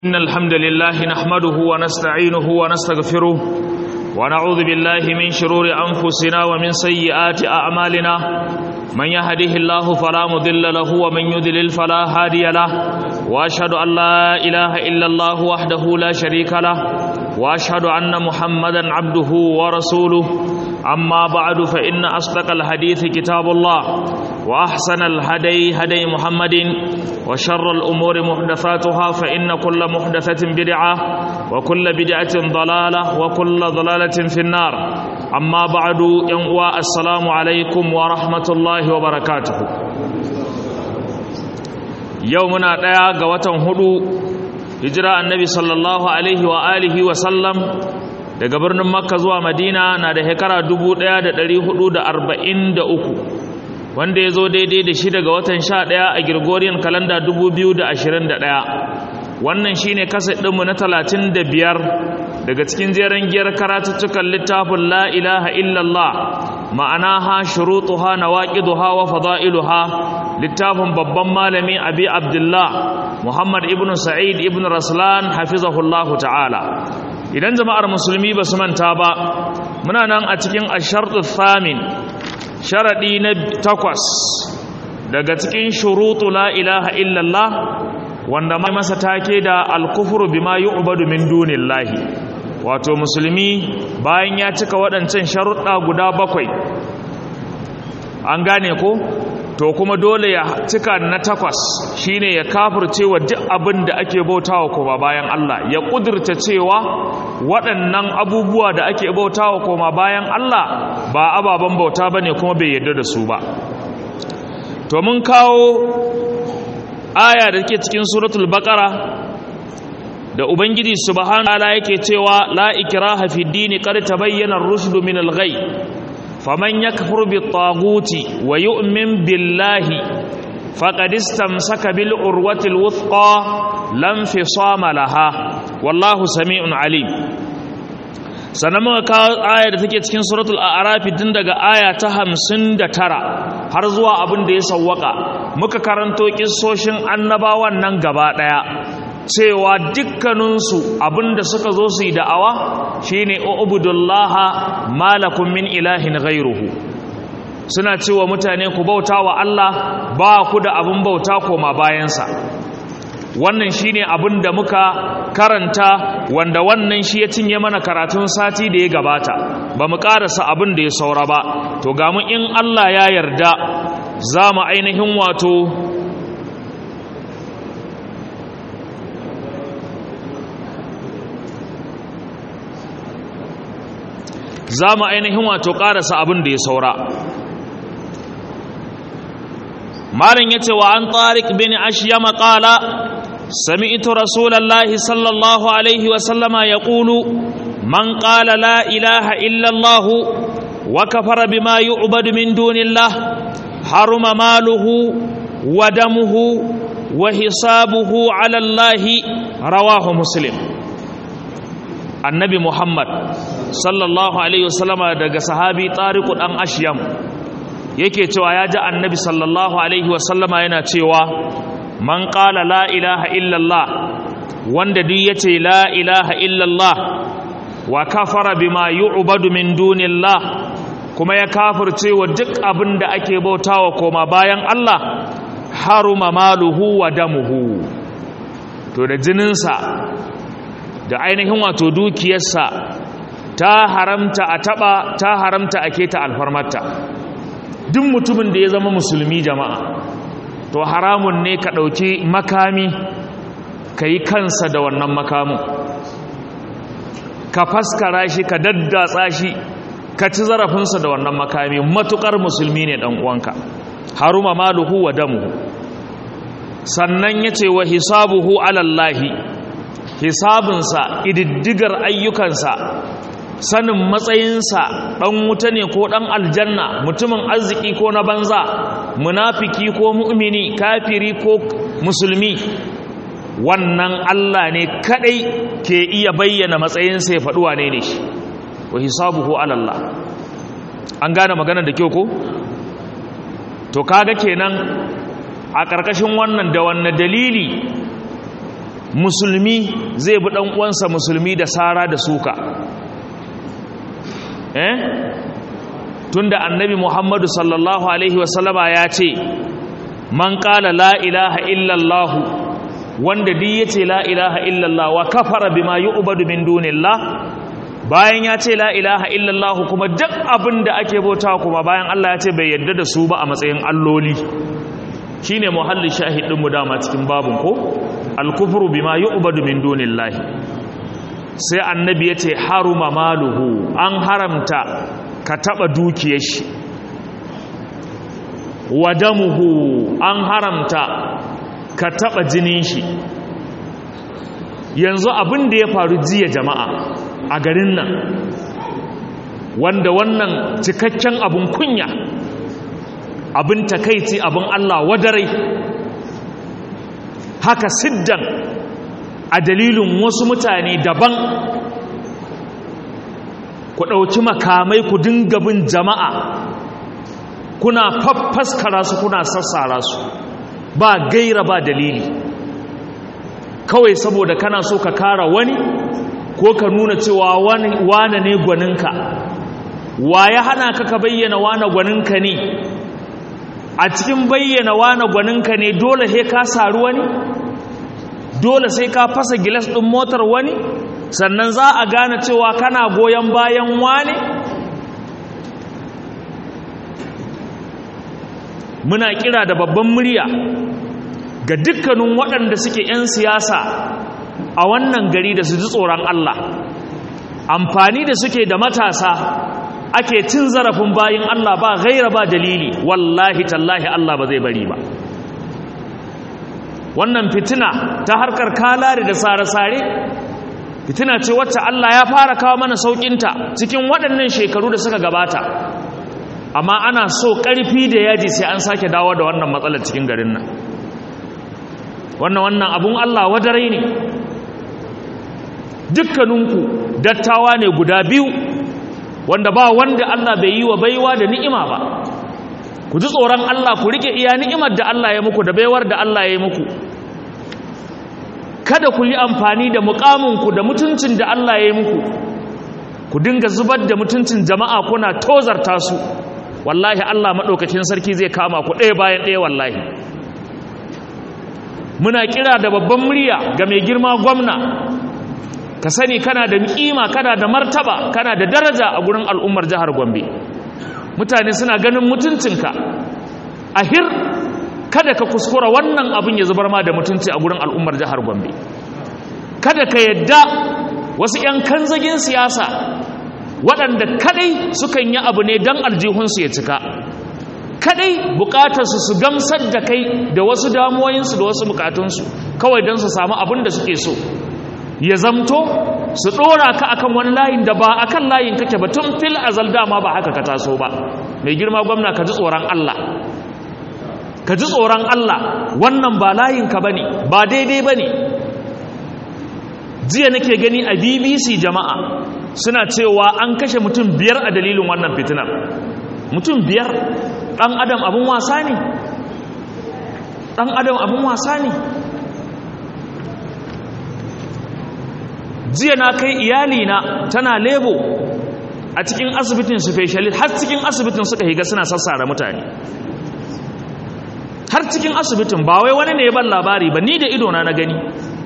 إن الحمد لله نحمده ونستعينه ونستغفره ونعوذ بالله من شرور أنفسنا ومن سيئات أعمالنا من يهده الله فلا مضل له ومن يضلل فلا هادي له وأشهد أن لا إله إلا الله وحده لا شريك له وأشهد أن محمدا عبده ورسوله أما بعد فإن أصدق الحديث كتاب الله وأحسن الهدي هدي محمد وشر الأمور محدثاتها فإن كل محدثة بدعة وكل بدعة ضلالة وكل ضلالة في النار أما بعد ينقوى السلام عليكم ورحمة الله وبركاته يومنا ديا قوة هدو هجرة النبي صلى الله عليه وآله وسلم daga birnin makka zuwa madina na da shekara 1443 wanda ya zo daidai da shi daga watan 11 a Gregorian kalanda 2021 wannan shine kaset ɗinmu na 35 daga cikin jeren giyar karatuttukan littafin la ilaha illallah ma'anaha shurutuha nawaqiduha wa fada'iluha littafin babban malami abi abdullah muhammad ibn sa'id ibn raslan hafizahullahu ta'ala idan jama'ar musulmi ba su manta ba muna nan a cikin ashartu thamin sharaɗi na takwas daga cikin shurutu la ilaha illallah wanda mai masa take da alkufuru bima yu'badu min dunillahi wato musulmi bayan ya cika waɗancan sharuɗa guda bakwai an gane ko to kuma dole ya cika na takwas shine ya kafirce wa duk abin da ake bautawa koma bayan Allah ya kudurta cewa waɗannan abubuwa da ake bautawa koma bayan Allah ba ababen bauta bane kuma bai yarda da su ba to mun kawo aya da take cikin suratul baqara da ubangiji subhanahu wa ta'ala yake cewa la ikraha fid dini qad tabayyana ar-rushd min al-ghay فمن يكفر بالطاغوت ويؤمن بالله فقد استمسك بالعروة الوثقى لا انفصام لها والله سميع عليم sannan muka kawo aya da take cikin suratul a'raf tun daga aya ta 59 har zuwa abin da ya sawwaka muka karanto kissoshin annabawan nan gaba daya cewa dukkaninsu abinda suka zo su yi da'awa shine ubudullaha malakum min ilahin ghairuhu suna cewa mutane ku bauta wa Allah ba ku da abin bauta koma bayansa wannan shine abin da muka karanta wanda wannan shi ya cinye mana karatun sati da ya gabata ba mu karasa abin da ya saura ba to ga mu in Allah ya yarda za mu ainihin wato za mu ainihin wato ƙarasa abin da ya saura malin ya ce wa an tsarik bin ashiyama ƙala sami ito rasulallahi sallallahu alaihi wasallama ya ƙulu man ƙala la ilaha illallahu wa kafara bima yu'badu min dunillah haruma maluhu wa damuhu wa hisabuhu ala allahi rawahu muslim annabi muhammad sallallahu alaihi wasallama daga sahabi tariku dan ashyam yake cewa ya ji annabi sallallahu alaihi wasallama yana cewa man qala la ilaha illallah wanda duk yace la ilaha illallah wa kafara bima yu'badu min dunillah kuma ya kafirce wa duk abin da ake bautawa koma bayan Allah haruma maluhu wa damuhu to da jininsa da ainihin wato dukiyarsa ta haramta a taba ta haramta a keta alfarmarta duk mutumin da ya zama musulmi jama'a to haramun ne ka ɗauki makami ka yi kansa da wannan makamun ka faskara shi ka daddatsa shi ka ci zarafinsa da wannan makami matukar musulmi ne ɗan uwanka haruma maluhu wa damu sannan ya ce wa hisabuhu alallahi hisabinsa ididdigar ayyukansa sanin matsayinsa ɗan wuta ne ko ɗan aljanna mutumin arziki ko na banza munafiki ko mu'mini kafiri ko musulmi wannan Allah ne kadai ke iya bayyana matsayinsa ya faɗuwa ne ne shi wa hisabuhu alallah an gane magana da kyau ko to kaga kenan a ƙarƙashin wannan da wannan dalili musulmi zai bi ɗan uwansa musulmi da sara da suka eh tunda annabi muhammadu sallallahu alaihi wasallama ya ce man ƙala la ilaha illallah wanda duk ya ce la ilaha illallah wa kafara bima yu'badu min dunillah bayan ya ce la ilaha illallah kuma duk abin da ake bauta kuma bayan Allah ya ce bai yarda da su ba a matsayin alloli shine muhalli shahidin mu dama cikin babun ko al-kufru bima yu'badu min dunillah sai annabi ya ce haruma maluhu an haramta ka taba dukiyar shi wadamuhu an haramta ka taba jinin shi yanzu abin da ya faru jiya jama'a a garin nan wanda wannan cikakken abin kunya abin takaici abin Allah wadarai haka siddan a dalilin wasu mutane daban ku ɗauki makamai ku dinga bin jama'a kuna faffaskara su kuna sassara su ba gaira ba dalili kawai saboda kana so ka kara wani ko ka nuna cewa wane ne gwaninka wa ya hana ka ka bayyana wane gwaninka ne a cikin bayyana wane gwaninka ne dole sai ka saru wani dole sai ka fasa gilas ɗin motar wani sannan za a gane cewa kana goyon bayan wane muna kira da babban murya ga dukkanin waɗanda suke 'yan siyasa a wannan gari da su ji tsoron Allah amfani da suke da matasa ake cin zarafin bayin Allah ba gaira ba dalili wallahi tallahi Allah ba zai bari ba wannan fitina ta harkar kalare da sare-sare fitina ce wacce Allah ya fara kawo mana saukinta cikin waɗannan shekaru da suka gabata amma ana so ƙarfi da yaji sai an sake dawo da wannan matsalar cikin garin nan wannan wannan abun Allah wadarai ne dukkaninku dattawa ne guda biyu wanda ba wanda Allah bai yi wa baiwa da ni'ima ba ku ji tsoron Allah ku rike iya ni'imar da Allah ya muku da baiwar da Allah ya yi muku kada ku yi amfani da mukaminku da mutuncin da Allah ya yi muku ku dinga zubar da mutuncin jama'a kuna tozarta su wallahi Allah maɗaukakin sarki zai kama ku ɗaya bayan ɗaya wallahi muna kira da babban murya ga mai girma gwamna ka sani kana da kima kana da martaba kana da daraja a gurin al'ummar jihar Gombe mutane suna ganin mutuncinka ahir kada ka kuskura wannan abin ya zubar ma da mutunci a gurin al'ummar jihar Gombe kada ka yadda wasu 'yan kanzagin siyasa waɗanda kadai sukan yi abu ne don aljihunsu ya cika kadai bukatarsu su gamsar da kai da wasu damuwoyinsu da wasu bukatunsu kawai don su samu abin da suke so ya zamto su ɗora ka akan wani layin da ba akan layin kake ba tun fil azal dama ba haka ka taso ba mai girma gwamna ka ji tsoron Allah ka ji tsoron Allah wannan ba layinka ba ne ba daidai ba ne jiya nake gani a bbc jama'a suna cewa an kashe mutum biyar a dalilin wannan fitinar mutum biyar ɗan adam abin wasa ne ɗan adam abin wasa ne jiya na kai iyalina tana lebo a cikin asibitin specialist har cikin asibitin suka higa suna sassara mutane har cikin asibitin ba wai wani ne ya ban labari ba ni da idona na gani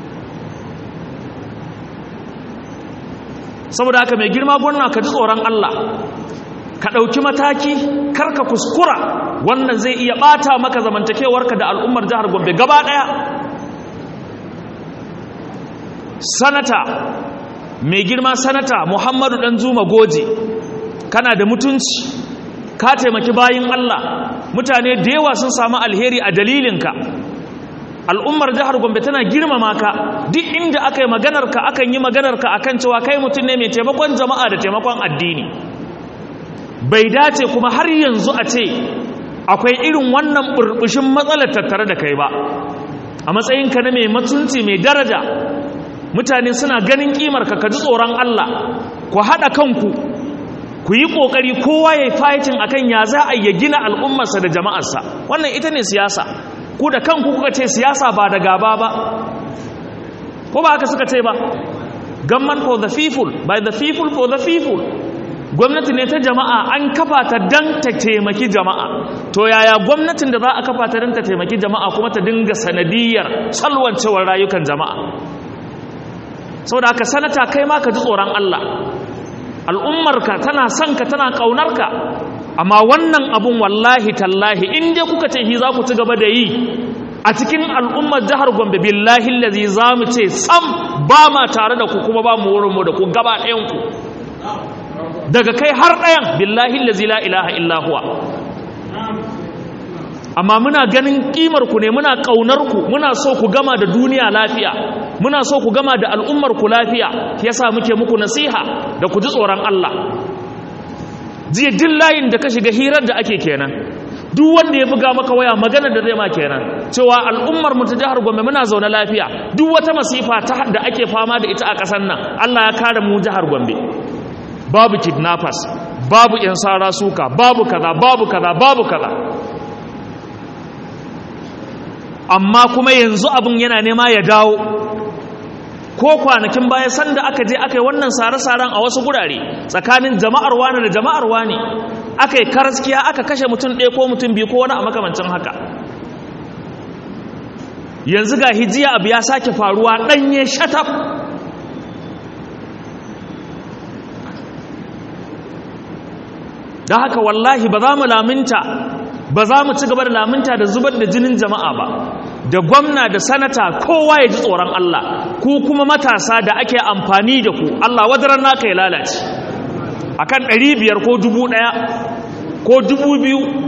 saboda haka mai girma gwamna ka ji tsoron Allah ka ɗauki mataki karka kuskura wannan zai iya ɓata maka zamantakewarka da al'ummar jihar gombe gaba ɗaya sanata mai girma sanata muhammadu ɗan zuma goje kana da mutunci ka taimaki bayin Allah mutane da yawa sun samu alheri a dalilinka al'ummar jihar gombe tana girmama ka duk inda aka yi maganarka akan yi maganarka akan cewa kai mutum ne mai taimakon jama'a da taimakon addini bai dace kuma har yanzu a ce akwai irin wannan burbushin matsalar tattare da kai ba a matsayinka na mai mutunci mai daraja mutane suna ganin kimarka ka ji tsoron Allah ku haɗa kanku ku yi ƙoƙari kowa ya yi fighting akan ya za a yi gina al'ummarsa da jama'arsa wannan ita ne siyasa ku da kanku kuka ce siyasa ba da gaba ba ko ba haka suka ce ba government for the people by the people for the people gwamnati ne ta jama'a an kafa ta dan ta taimaki jama'a to yaya gwamnatin da za a kafa ta dan ta taimaki jama'a kuma ta dinga sanadiyar salwancewar rayukan jama'a saboda haka sanata kai ma ka ji tsoron Allah al'ummarka tana son ka tana ƙaunarka amma wannan abun wallahi tallahi in dai kuka ce hi za ku ci gaba da yi a cikin al'ummar jihar gombe billahi lazi za mu ce sam ba ma tare da ku kuma ba mu wurinmu da ku gaba ɗayanku daga kai har ɗayan billahi lazi la ilaha illahuwa amma muna ganin ƙimarku ne muna ƙaunarku muna so ku gama da duniya lafiya muna so ku gama da al'ummarku lafiya yasa muke muku nasiha da ku ji tsoron Allah jiya din layin da ka shiga hirar da ake kenan duk wanda ya buga maka waya magana da zai ma kenan cewa al'ummar mu ta jihar Gombe muna zaune lafiya duk wata masifa ta da ake fama da ita a ƙasar nan Allah ya kare mu jihar Gombe babu kidnappers babu yan sara suka babu kaza babu kaza babu kaza amma kuma yanzu abin yana nema ya dawo ko kwanakin baya sanda aka je aka yi wannan sare-saren a wasu gurare tsakanin jama'ar wani da jama'ar wani aka yi karaskiya aka kashe mutum ɗaya ko mutum biyu ko wani a makamancin haka yanzu ga hijiya abu ya sake faruwa ɗanye shataf da haka wallahi ba za mu laminta ba za mu ci gaba da laminta da zubar da jinin jama'a ba da gwamna da sanata kowa ya ji tsoron Allah ku kuma matasa da ake amfani da ku Allah wadaran naka ya lalace akan 500 ko 1000 ko 2000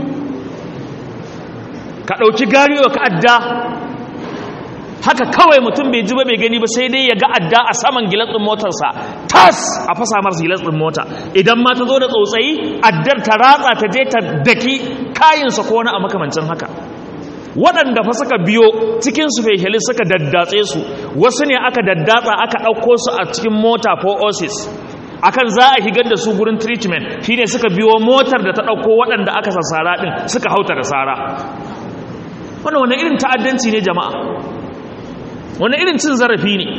ka dauki gariyo ka adda haka kawai mutum bai ji ba bai gani ba sai dai ya ga adda a saman gilatsin motarsa tas a fasa masa gilatsin mota idan ma ta zo da tsautsayi addar ta ratsa ta je ta daki kayinsa ko wani a makamancin haka waɗanda fa suka biyo cikin su fehelis suka daddatse su wasu ne aka daddatsa aka ɗauko su a cikin mota ko osis akan za a higar da su gurin treatment shine suka biyo motar da ta ɗauko waɗanda aka sassara ɗin suka hauta da sara wannan wani irin ta'addanci ne jama'a wani irin cin zarafi ne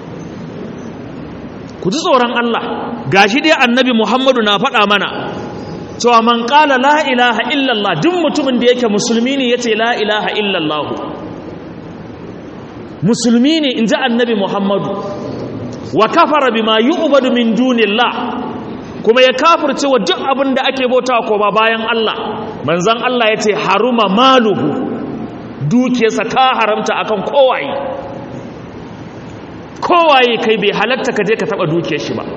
ku ji tsoron Allah gashi dai annabi Muhammadu na faɗa mana cewa man ƙala la ilaha illallah duk mutumin da yake musulmi ne yace la ilaha illallah musulmi ne inji annabi Muhammadu wa kafara bima yu'badu min dunillah kuma ya kafirce wa duk abin da ake bautawa ko ba bayan Allah manzon Allah yace haruma maluhu dukiyarsa ta haramta akan kowaye kowaye kai bai halatta ka je ka taba dukiyar shi ba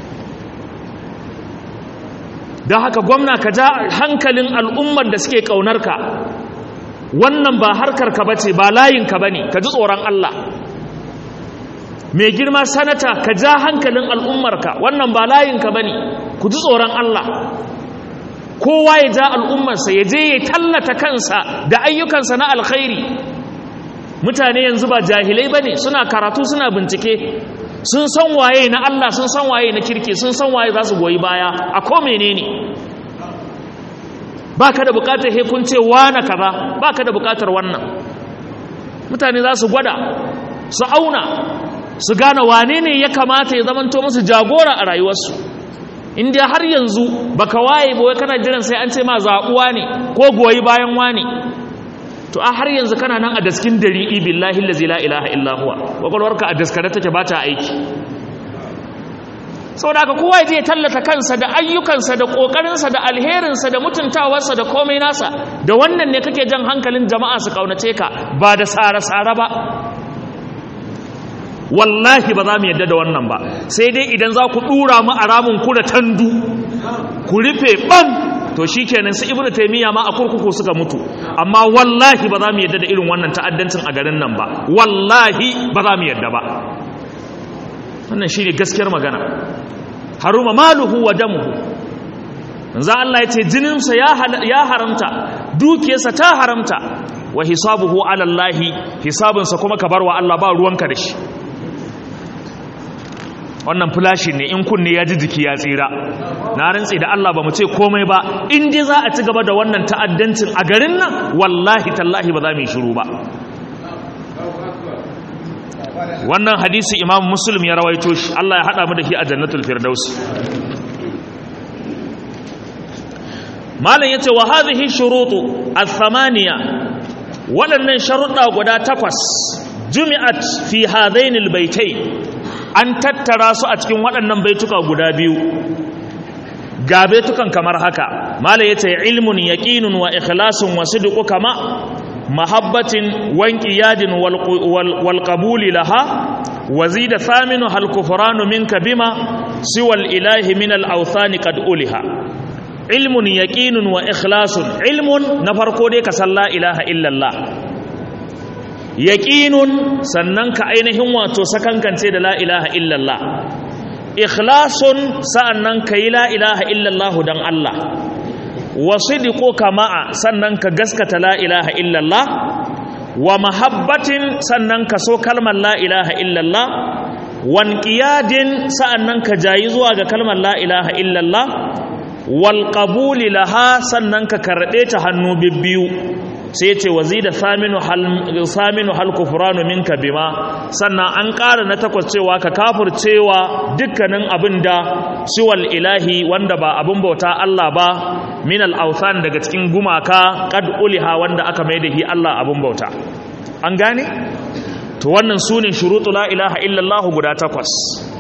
don haka gwamna ka ja hankalin al'ummar da suke ƙaunarka wannan ba harkarka ba ce ba layinka ba ne ka ji tsoron Allah mai girma sanata ka ja hankalin al'ummarka wannan ba layinka ba ne ku ji tsoron Allah kowa ya ja al'ummarsa ya je ya tallata kansa da ayyukansa na alkhairi mutane yanzu ba jahilai ba ne suna karatu suna bincike sun san waye na Allah sun san waye na kirki sun san waye za su goyi baya a ko menene ba ka da bukatar hekun ce wane kaza ba ka da bukatar wannan mutane za su gwada su auna su gane wane ne ya kamata ya zamanto musu jagora a rayuwarsu inda har yanzu baka waye ba kana jiran sai an ce ma zaɓuwa ne ko goyi bayan wane to a har yanzu kana nan a daskin dari'i billahi allazi la ilaha illa huwa kwakwalwarka a daskare take ba ta aiki saboda haka kowa ya tallata kansa da ayyukansa da kokarinsa da alherinsa da mutuntawarsa da komai nasa da wannan ne kake jan hankalin jama'a su kaunace ka ba da sare-sare ba wallahi ba za mu yadda da wannan ba sai dai idan za ku dura mu a ramin ku da tandu ku rufe bam to shi kenan su ibnu taimiyya ma a kurkuku suka mutu amma wallahi ba za mu yadda da irin wannan ta'addancin a garin nan ba wallahi ba za mu yadda ba wannan shi ne gaskiyar magana haruma maluhu wa damuhu manzo Allah ya ce jininsa ya haramta dukiyarsa ta haramta wa hisabuhu ala Allah hisabinsa kuma ka bar wa Allah ba ruwanka da shi wannan fulashi ne in kunne ya ji jiki ya tsira na rantsi da Allah ba mu ce komai ba in dai za a ci gaba da wannan ta'addancin a garin nan wallahi tallahi ba za mu yi shiru ba wannan hadisi imam muslim ya rawaito shi Allah ya hada mu da shi a jannatul firdaus malam yace wa hadhihi shurutu ath-thamaniya waɗannan sharuɗa guda takwas jumi'at fi hadainil baitai an tattara su a cikin waɗannan baituka guda biyu ga baitukan kamar haka malam yace ilmun yaqinun wa ikhlasun wa sidqu kama mahabbatin wanqiyadin wal qabuli laha wazida thaminu hal kufranu minka bima siwal ilahi min al awthani qad uliha ilmun yaqinun wa ikhlasun ilmun na farko dai ka san la ilaha illallah yaqinun sannan ka ainihin wato sakankance da la ilaha illallah ikhlasun sa'annan ka yi la ilaha illallah dan Allah wa sidquka ma'a sannan ka gaskata la ilaha illallah wa mahabbatin sannan ka so kalmar la ilaha illallah wanqiyadin sa'annan ka jayi zuwa ga kalmar la ilaha illallah wal qabuli laha sannan ka karɓe ta hannu bibbiyu sai ce wazida saminu hal saminu hal kufranu minka bima sannan an ƙara na takwas cewa ka kafircewa dukkanin abinda siwal ilahi wanda ba abin bauta Allah ba min al awthan daga cikin gumaka qad uliha wanda aka mai da hi Allah abin bauta an gane to wannan sune shurutu la ilaha illallah guda takwas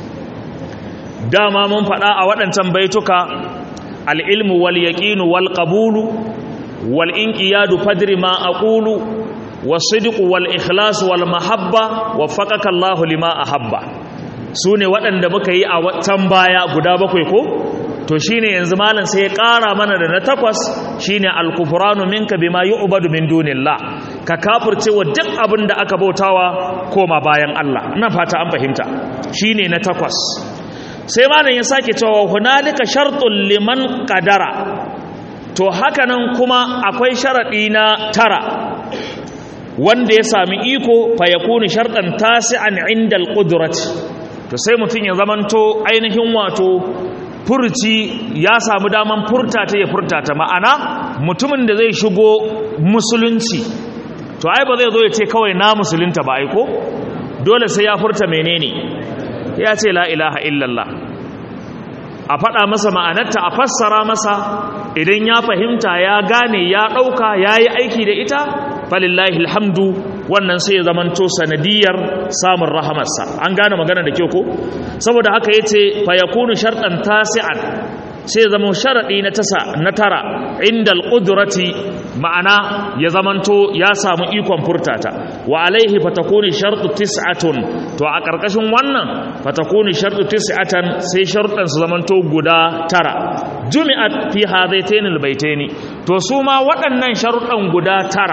dama mun faɗa a waɗancan baituka al'ilmu wal yaƙinu wal ƙabulu wal inƙiyadu fadri ma a ƙulu wasidiku wal ikhlasu wal mahabba wa faƙaƙa Allah lima a habba su ne waɗanda muka yi a can baya guda bakwai ko to shi ne yanzu malin sai ya ƙara mana da na takwas shi ne alkufuranu minka bima yi ubadu min dunillah ka kafurce wa duk abin da aka bautawa koma bayan Allah ina fata an fahimta shi ne na takwas sai malam ya sake cewa hunalika shartun liman qadara to hakanan kuma akwai sharadi na tara wanda ya sami iko fa yakunu shartan tasi'an inda alqudrati to sai mutun ya zamanto ainihin wato furci ya samu daman furta ta ya furta ta ma'ana mutumin da zai shigo musulunci to ai ba zai zo ya ce kawai na musulunta ba ai ko dole sai ya furta menene ya ce la ilaha illallah a faɗa masa ma'anarta a fassara masa idan ya fahimta ya gane ya ɗauka ya yi aiki da ita falillahi alhamdu wannan sai ya zamanto sanadiyar samun rahamarsa an gane magana da kyau ko saboda haka ya ce fayakunu sharɗan tasi'an sai zama sharaɗi na tasa na tara inda al'udurati ma'ana ya zamanto ya samu ikon furtata wa alaihi fatakuni sharɗu tis'atun to a ƙarƙashin wannan fatakuni sharɗu tis'atan sai sharɗan su zamanto guda tara jumi'at fi hadaitainil baitaini to su ma waɗannan sharuɗan guda tara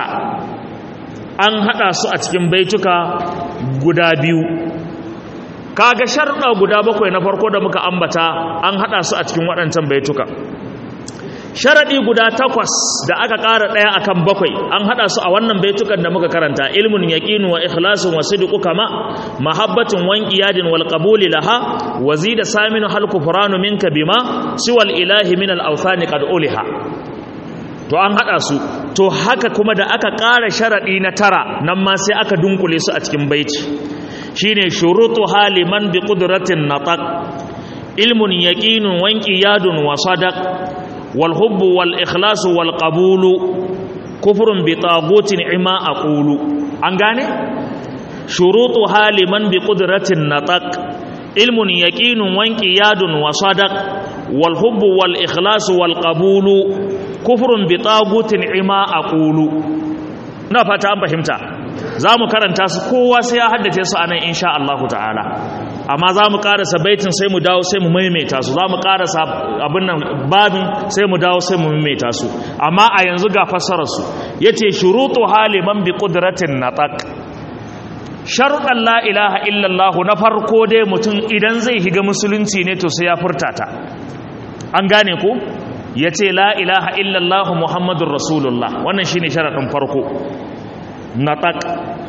an haɗa su a cikin baituka guda biyu kaga sharɗa guda bakwai na farko da muka ambata an haɗa su a cikin waɗancan baituka sharaɗi guda takwas da aka ƙara ɗaya akan bakwai an haɗa su a wannan baitukan da muka karanta ilmun yaqinu wa ikhlasun wa sidqu kama mahabbatun wan qiyadin wal qabuli laha wa zida saminu hal kufranu minka bima siwal ilahi min al awthani qad uliha to an haɗa su to haka kuma da aka ƙara sharaɗi na tara nan ma sai aka dunkule su a cikin baiti shine shurutu haliman bi qudratin nataq ilmun yaqinun wa inqiyadun wa sadaq wal hubbu wal ikhlasu wal qabulu kufrun bi tagutin ima aqulu an gane shurutu haliman bi qudratin nataq ilmun yaqinun wa inqiyadun wa sadaq wal hubbu wal ikhlasu wal qabulu kufrun bi tagutin ima aqulu na fata an fahimta za mu karanta su kowa sai ya haddace su anan insha Allah ta'ala amma za mu karasa baitin sai mu dawo sai mu maimaita su za mu karasa abin nan babin sai mu dawo sai mu maimaita su amma a yanzu ga fassarar su yace shurutu haliman bi qudratin nataq sharuɗan la ilaha illallah na farko dai mutum idan zai higa musulunci ne to sai ya furta ta an gane ko yace la ilaha illallah muhammadur rasulullah wannan shine sharadin farko nataq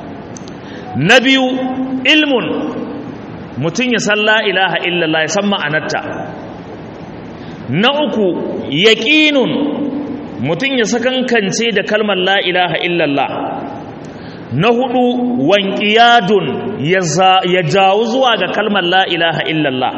na biyu ilmun mutum ya san la ilaha illallah ya san ma'anarta na uku yaqinun mutum ya sakankance da kalmar la ilaha illallah na hudu wanqiyadun ya jawo zuwa ga kalmar la ilaha illallah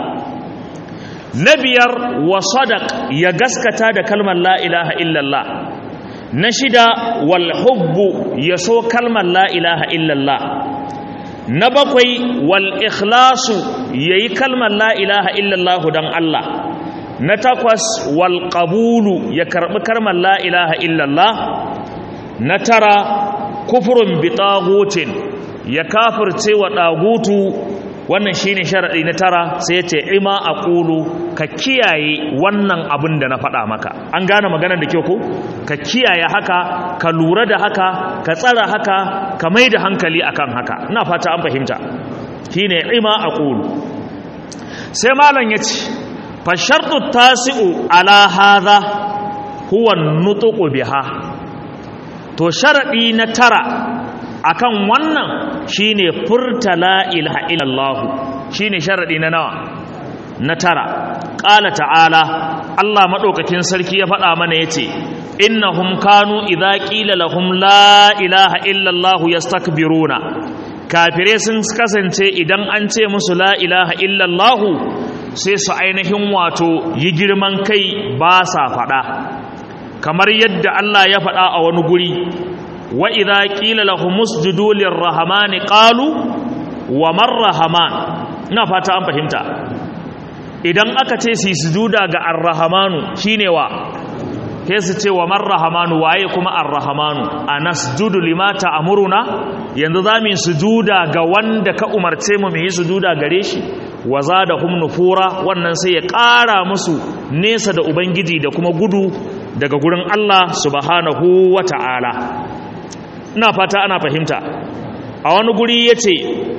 na biyar wa sadaq ya gaskata da kalmar la ilaha illallah na shida wal hubbu ya so kalmar la ilaha illallah na bakwai wal ikhlasu yayi kalmar la ilaha illallah dan Allah na takwas wal qabulu ya karbi kalmar la ilaha illallah na tara kufrun bi tagutin ya kafirce wa dagutu wannan shine sharadi na tara sai ya ce ima aqulu ka kiyaye wannan abin da na faɗa maka an gane maganar da kyau ko ka kiyaye haka ka lura da haka ka tsara haka ka mai da hankali akan haka ina fata an fahimta shine ima aqulu sai malam yace fa shartu tasi'u ala hadha huwa nutqu biha to sharadi na tara akan wannan shine furta la ilaha illallah shine sharadi na nawa na tara qala ta'ala Allah madaukakin sarki ya faɗa mana yace innahum kanu idza qila lahum la ilaha illallah yastakbiruna kafire sun kasance idan an ce musu la ilaha illallah sai su ainihin wato yi girman kai ba sa faɗa kamar yadda Allah ya faɗa a wani guri wa idza qila lahum usjudu lirrahmani qalu wa marrahman ina fata an fahimta idan aka ce su sujuda ga arrahmanu shine wa sai su ce wa marrahmanu waye kuma arrahmanu anasjudu lima ta'muruna yanzu zamu yi sujuda ga wanda ka umarce mu mu yi sujuda gare shi wa zadahum nufura wannan sai ya ƙara musu nesa da ubangiji da kuma gudu daga gurin Allah subhanahu wata'ala ina fata ana fahimta a wani guri yace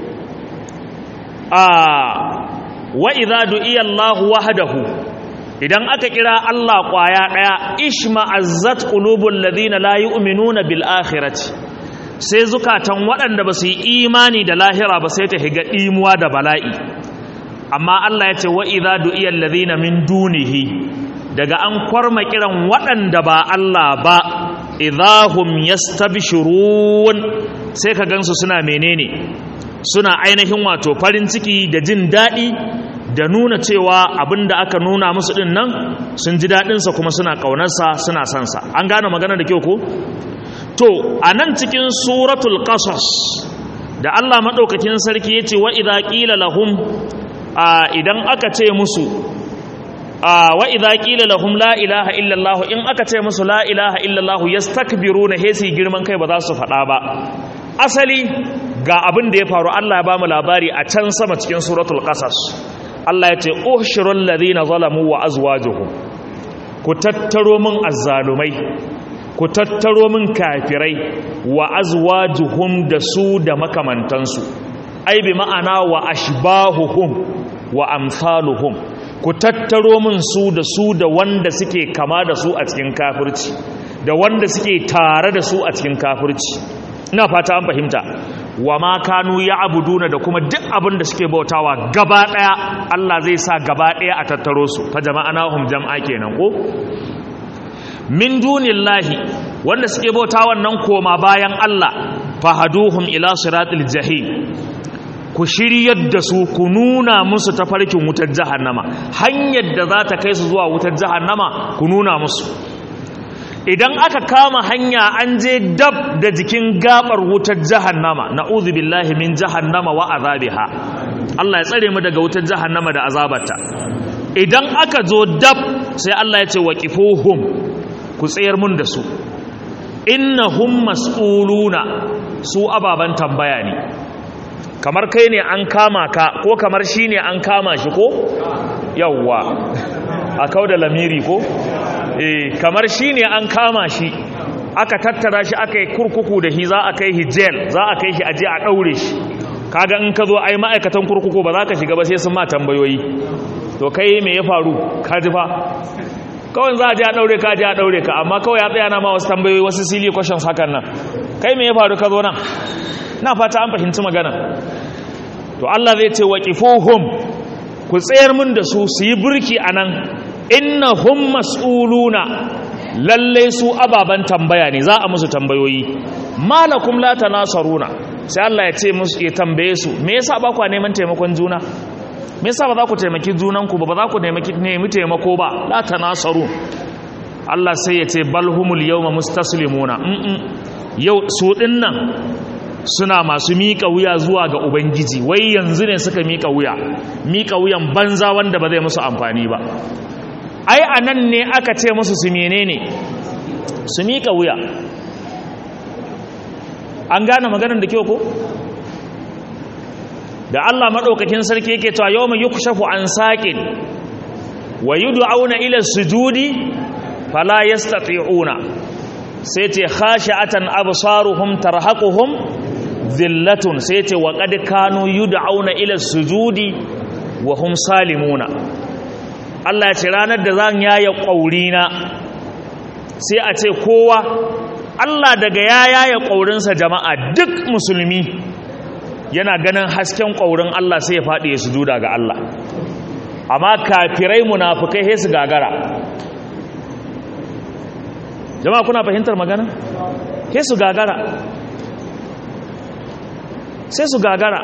a wa idza du'iya Allah wahdahu idan aka kira Allah kwaya daya ishma'azzat qulubul ladina la yu'minuna bil akhirati sai zukatan waɗanda ba su yi imani da lahira ba sai ta higa imuwa da bala'i amma Allah ya ce wa idza du'iya alladhina min dunihi daga an kwarma kiran waɗanda ba Allah ba idahum yastabshirun sai ka gansu suna menene suna ainihin wato farin ciki da jin daɗi da nuna cewa abinda aka nuna musu din nan sun ji daɗinsa kuma suna ƙaunarsa suna sansa an gane magana da kyau ko to a nan cikin suratul qasas da Allah maɗaukakin sarki ya ce wa idza qila lahum idan aka ce musu wa idza qila lahum la ilaha illa Allah in aka ce musu la ilaha illa Allah yastakbiruna hesi girman kai ba za su faɗa ba asali ga abin da ya faru Allah ya bamu labari a can sama cikin suratul qasas Allah ya ce ushirul ladina zalamu wa azwajuhum ku tattaro min azzalumai ku tattaro min kafirai wa azwajuhum da su da makamantansu ai bi ma'ana wa ashbahuhum wa amsaluhum ku tattaro min su da su da wanda suke kama da su a cikin kafirci da wanda suke tare da su a cikin kafirci ina fata an fahimta wa ma kanu ya abuduna da kuma duk abin da suke bautawa gaba daya Allah zai sa gaba daya a tattaro su fa jama'anahum jam'a kenan ko min dunillahi wanda suke bautawa nan koma bayan Allah fahaduhum ila siratil jahim ku shiryar da su ku nuna musu tafarkin wutar jahannama hanyar da za ta kai su zuwa wutar jahannama ku nuna musu idan aka kama hanya an je dab da jikin gabar wutar jahannama na'udhu billahi min jahannama wa azabiha Allah ya tsare mu daga wutar jahannama da azabarta idan aka zo dab sai Allah ya ce waqifuhum ku tsayar mun da su innahum mas'uluna su ababan tambaya ne kamar kai ne an kama ka ko kamar shi ne an kama shi ko yawwa a kau da lamiri ko eh kamar shi ne an kama shi aka tattara shi aka yi kurkuku da shi za a kai hijel za a kai shi aje a ɗaure shi kaga in ka zo ai ma'aikatan kurkuku ba za ka shiga ba sai sun ma tambayoyi to kai me ya faru ka ji fa kawai za a je a ɗaure ka je a ɗaure ka amma kawai ya tsaya na ma wasu tambayoyi wasu silly questions hakan nan kai me ya faru ka zo nan na fata an fahimci magana to Allah zai ce waqifuhum ku tsayar mun da su su yi burki anan innahum mas'uluna lalle su ababan tambaya ne za a musu tambayoyi malakum la tanasaruna sai Allah ya ce musu ya tambaye su me yasa ba ku neman taimakon juna me yasa ba za ku taimaki junanku ba ba za ku nemi taimako ba la tanasaru Allah sai ya ce balhumul yawma mustaslimuna mm yau su dinnan suna masu miƙa wuya zuwa ga ubangiji wai yanzu ne suka miƙa wuya miƙa wuyan banza wanda ba zai musu amfani ba ai anan ne aka ce musu su menene su miƙa wuya an gane maganar da kyau ko da Allah madaukakin sarki yake cewa yawma yukshafu an saqin wa yud'auna ila sujudi fala yastati'una sai ce khashi'atan absaruhum tarhaquhum dhillatun sai ce wa qad kanu yud'auna ila sujudi wa hum salimuna Allah ya ce ranar da zan yaya ƙaurina sai a ce kowa Allah daga ya yaya ƙaurinsa jama'a duk musulmi yana ganin hasken ƙaurin Allah sai ya faɗi ya sujuda ga Allah amma kafirai munafukai sai su gagara jama'a kuna fahimtar magana sai su gagara sai su gagara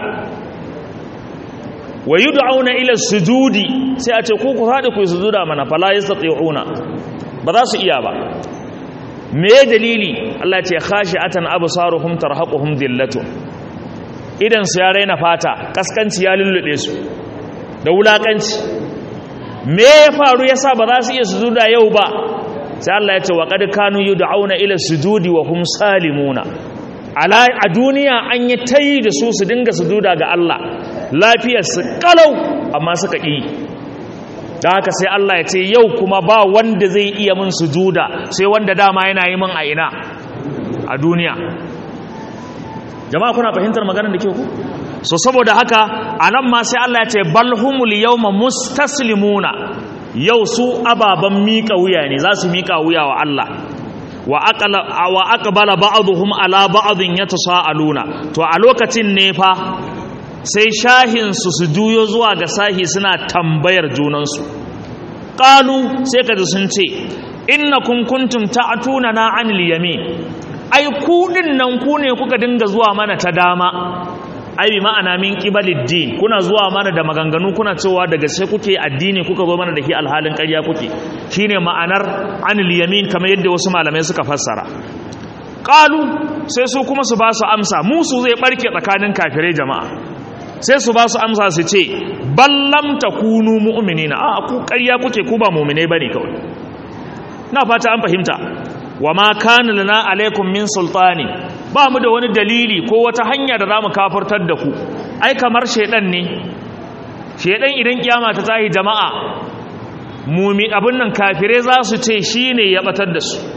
wa yud'auna ila sujudi sai a ce ku ku faɗi ku sujuda mana fala yastati'una ba za su iya ba me dalili Allah ce khashi'atan absaruhum tarhaquhum dhillatun idan su ya raina fata kaskanci ya lullube su da wulakanci me ya faru yasa ba za su iya sujuda yau ba sai Allah ya ce wa qad kanu yud'auna ila sujudi wa hum salimuna ala a duniya an yi tayi da su su dinga sujuda ga Allah lafiyar su kalau amma suka yi da haka sai Allah ya ce yau kuma ba wanda zai iya min sujuda sai wanda dama yana yi min a ina a duniya jama'a kuna fahimtar maganar da ke ku so saboda haka anan ma sai Allah ya ce balhumul yawma mustaslimuna yau su ababan mika wuya ne za su mika wuya wa Allah wa aqala wa aqbala ba'dhum ala ba'dhin yatasaaluna to a lokacin ne fa sai shahin su su juyo zuwa ga sahi suna tambayar junansu qalu sai kaji sun ce innakum kuntum ta'tuna na anil yamin ai ku din nan ku ne kuka dinga zuwa mana ta dama ai bi ma'ana min qibaliddin kuna zuwa mana da maganganu kuna cewa daga sai kuke addini kuka zo mana da shi alhalin ƙarya kuke shine ma'anar anil yamin kamar yadda wasu malamai suka fassara qalu sai su kuma su ba su amsa musu zai barke tsakanin kafirai jama'a sai su ba su amsa su ce ballam takunu mu'minina a ku ƙarya kuke ku ba mu'minai bane kawai na fata an fahimta wa ma kana lana alaikum min sultani ba mu da wani dalili ko wata hanya da zamu kafirtar da ku ai kamar shedan ne shedan idan kiyama ta tahi jama'a mumi abin nan kafire za su ce shine ya batar da su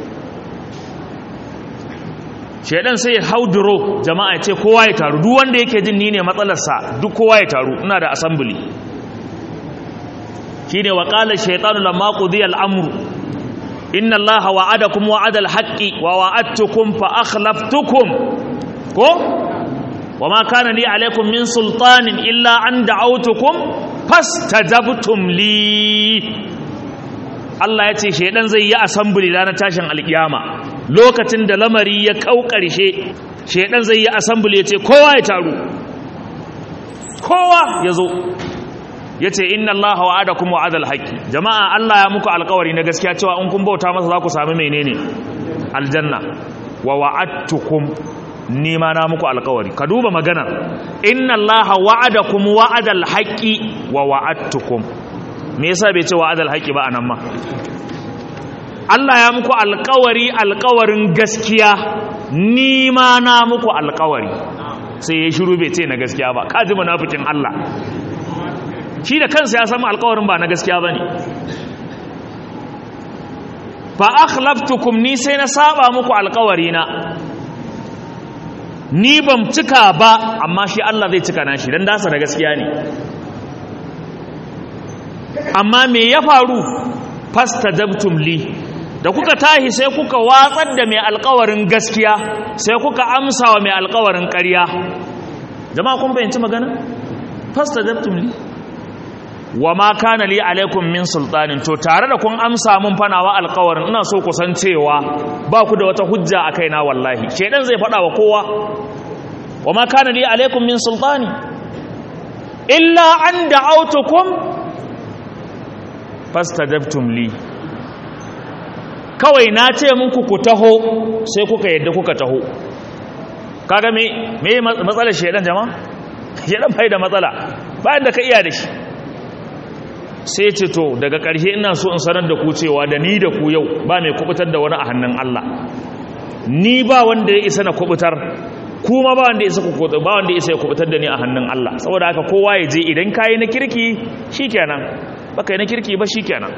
shedan sai ya hauduro jama'a ya ce kowa ya taru duk wanda yake jin ni ne matsalarsa duk kowa ya taru ina da assembly shine wa qala shaytanu lamma qudiya al-amru inna Allah wa'adakum wa'adal haqqi wa wa'adtukum fa akhlaftukum ko wama kana li alaykum min sultanin illa an da'awtukum fastajabtum li Allah yace shedan zai yi assembly ranar tashin alkiyama lokacin da lamari ya kaukarshe shedan zai yi assembly yace kowa ya taru kowa yazo yace inna allaha wa'adakum wa'adal haqqi jama'a Allah ya muku alƙawari na gaskiya cewa in kun bauta masa za ku sami menene aljanna wa wa'adtukum ni ma na muku alƙawari ka duba magana inna allaha wa'adakum wa'adal haqqi wa wa'adtukum me yasa bai ce wa'adal haqqi ba anan ma Allah ya muku alƙawari alƙawarin gaskiya ni ma na muku alƙawari sai ya shiru bai ce na gaskiya ba kaji munafikin Allah shi da kansa ya samu alkawarin ba na gaskiya ba ne fa akhlaftukum ni sai na saba muku alkawari na ni ban cika ba amma shi Allah zai cika nashi dan dasa da gaskiya ne amma me ya faru fastajabtum li da kuka tahi sai kuka watsar da mai alkawarin gaskiya sai kuka amsa wa mai alkawarin ƙarya jama'a kun fahimci magana fastajabtum li wa ma kana li alaikum min sultanin to tare da kun amsa mun fanawa alƙawarin ina so ku san cewa ba ku da wata hujja a kaina wallahi shedan zai faɗa wa kowa wa ma kana li alaikum min sultani illa an da'autukum fastajabtum li kawai na ce muku ku taho sai kuka yadda kuka taho kaga me me matsalar shedan jama'a shedan bai da matsala bayan da ka iya da shi sai ce to daga ƙarshe ina so in sanar da ku cewa da ni da ku yau ba mai kubutar da wani a hannun Allah ni ba wanda ya isa na kubutar kuma ba wanda ya isa ku ba wanda ya isa ya kubutar da ni a hannun Allah saboda haka kowa ya je idan kai na kirki shikenan baka yi na kirki ba shikenan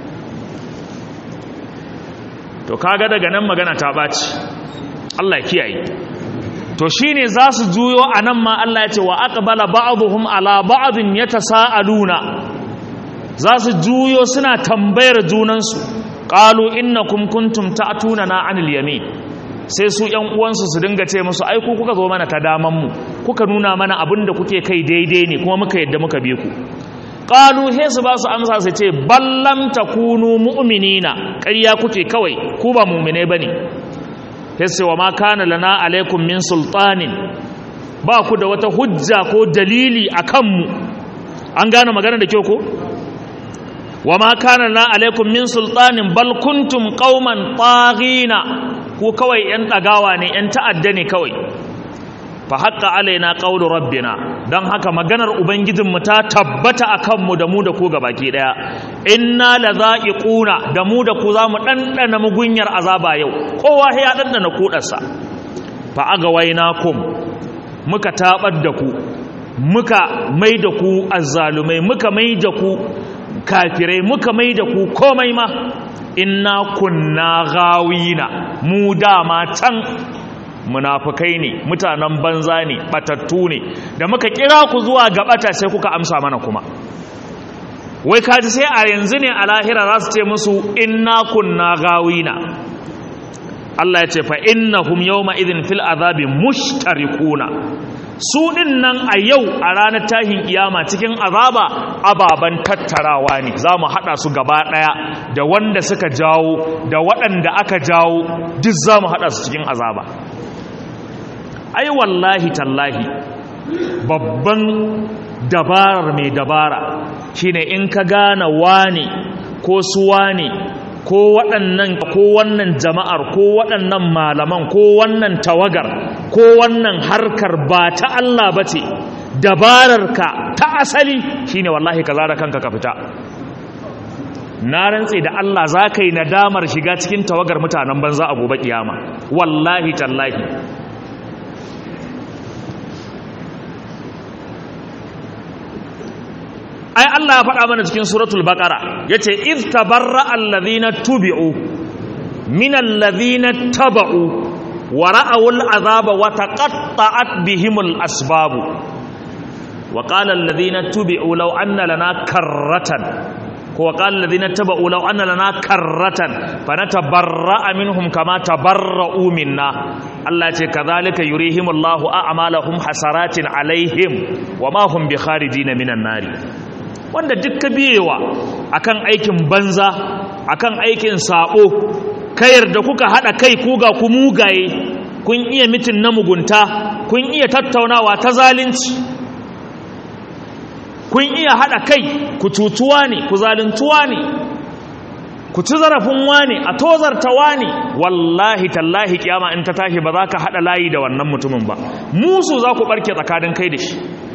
to kaga daga nan magana ta baci Allah ya kiyaye to shine za su juyo anan ma Allah ya ce wa aqbala ba'dhum ala ba'dhin yatasaaluna za su juyo suna tambayar junansu qalu innakum kuntum ta'tunana 'anil yamin sai su ƴan uwansu su dinga ce musu ai ku kuka zo mana ta daman mu kuka nuna mana abinda kuke kai daidai ne kuma muka yadda muka bi ku qalu he su ba su amsa su ce ballam takunu mu'minina ƙarya kuke kawai ku ba mu'mine bane sai wa ma kana lana alaikum min sultanin ba ku da wata hujja ko dalili akan mu an gane magana da kyau ko wa ma kana lana alaikum min sultanin bal kuntum qauman taghina ku kawai yan dagawa ne yan ta'adda ne kawai fa haqqa alaina qawlu rabbina dan haka maganar ubangijinmu ta tabbata akan mu da mu da ku gabaki daya inna ladha'iquna da mu da ku zamu dandana mugunyar azaba yau kowa ya dandana kudarsa fa agawainakum muka tabar da ku muka mai da ku azzalumai muka mai da ku kafirai muka mai da ku komai ma inna kunna gawina mu dama can munafukai ne mutanen banza ne batattu ne da muka kira ku zuwa ga bata sai kuka amsa mana kuma wai kaji sai a yanzu ne a lahira za su ce musu inna kunna gawina Allah ya ce fa innahum yawma idhin fil azabi mushtarikuna su din nan a yau a ranar tahin kiyama cikin azaba ababan tattarawa ne za mu haɗa su gaba ɗaya da wanda suka jawo da waɗanda aka jawo duk za mu haɗa su cikin azaba ai wallahi tallahi babban dabarar mai dabara shine in ka gane wane ko su wane ko waɗannan ko wannan jama'ar ko waɗannan malaman ko wannan tawagar ko wannan harkar ba ta Allah ba ce dabararka ta asali shine wallahi ka zara kanka ka fita na rantse da Allah za ka yi nadamar shiga cikin tawagar mutanen banza a gobe kiyama wallahi tallahi ai Allah ya faɗa mana cikin suratul baqara yace iz tabarra alladhina tubi'u min alladhina taba'u wa ra'aw al'azaba wa taqatta'at bihimul asbab wa qala alladhina tubi'u law anna lana karratan ko wa qala alladhina taba'u law anna lana karratan fanatabarra'a minhum kama tabarra'u minna Allah ce kadhalika yurihimullahu a'malahum hasaratin alaihim wa ma hum bi kharijin minan nari wanda duk ka biyewa akan aikin banza akan aikin sabo ka yarda kuka hada kai ku ga ku mugaye kun iya mitin na mugunta kun iya tattaunawa ta zalunci kun iya hada kai ku tutuwa ne ku zaluntuwa ne ku ci zarafin wane a tozarta wane wallahi tallahi kiyama in ta tashi ba za ka hada layi da wannan mutumin ba musu za ku barke tsakanin kai da shi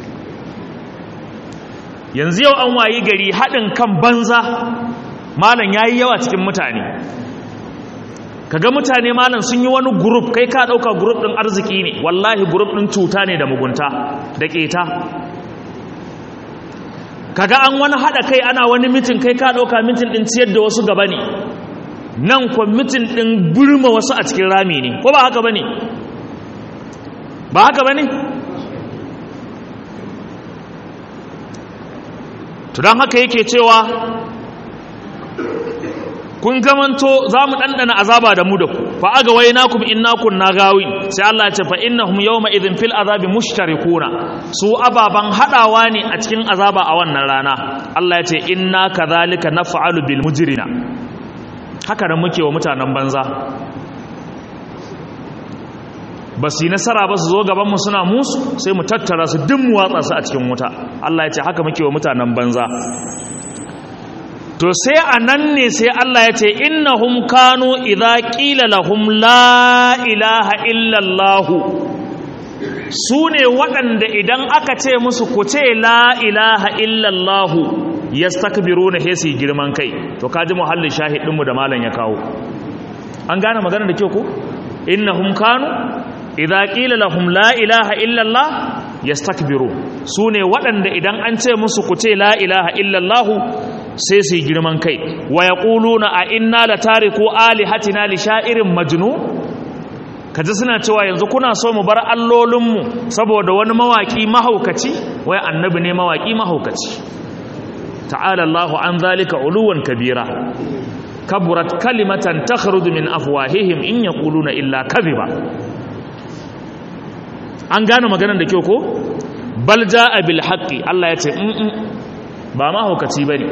yanzu yau an wayi gari haɗin kan banza malam ya yi yawa cikin mutane kaga mutane malam sun yi wani gurup kai ka ɗauka gurup ɗin arziki ne wallahi gurup ɗin cuta ne da mugunta da ƙeta kaga an wani haɗa kai ana wani mitin kai ka ɗauka mitin ɗin ciyar da wasu gaba ne nan kwa mitin ɗin burma wasu a cikin rami ne ko ba haka ba ne ba haka ba ne to don haka yake cewa kun zamanto za mu ɗanɗana azaba da mu da ku fa aga wai na kuma inna kunna gawin sai Allah ya ce fa innahum yawma idhin fil azabi mushtarikuna su ababan hadawa ne a cikin azaba a wannan rana Allah ya ce inna kadhalika naf'alu bil mujrina haka nan muke wa mutanen banza ba su yi nasara ba su zo gabanmu suna musu sai mu tattara su duk mu watsa su a cikin wuta Allah ya ce haka muke wa mutanen banza to sai a nan ne sai Allah ya ce innahum kanu idza qila lahum la ilaha illallah su ne waɗanda idan aka ce musu ku ce la ilaha illallah yastakbiruna he su girman kai to kaji muhallin shahidinmu da malam ya kawo an gane magana da kyau ko innahum kanu idza qila lahum la ilaha illallah yastakbiru sune waɗanda idan an ce musu ku ce la ilaha illallah sai su girman kai wa yaquluna a inna la tariku alihatina li sha'irin majnun kaji suna cewa yanzu kuna so mu bar allolinmu saboda wani mawaki mahaukaci wai annabi ne mawaki mahaukaci ta'ala Allahu an zalika uluwan kabira kaburat kalimatan takhruju min afwahihim in yaquluna illa kadhiba an gane maganar da kyau ko bal jaa bil haqqi Allah ya ce in ba ma hukaci bane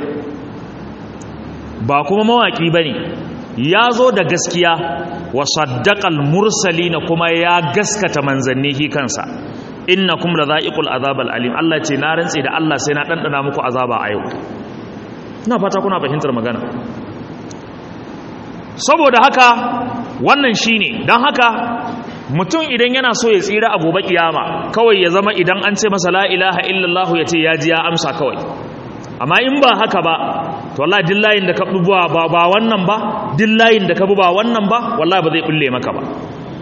ba kuma mawaki bane ya zo da gaskiya wa saddaqal mursalina kuma ya gaskata manzanni hi kansa innakum ladha'iqul azabal alim Allah ce na rantsi da Allah sai na dandana muku azaba a yau ina fata kuna fahimtar magana saboda haka wannan shine dan haka mutum idan yana so ya tsira a gobe kiyama kawai ya zama idan an ce masa la ilaha illallah ya ce ya ji ya amsa kawai amma in ba haka ba to wallahi dillayin da ka buwa ba ba wannan ba dillayin da ka bu ba wannan ba wallahi ba zai bulle maka ba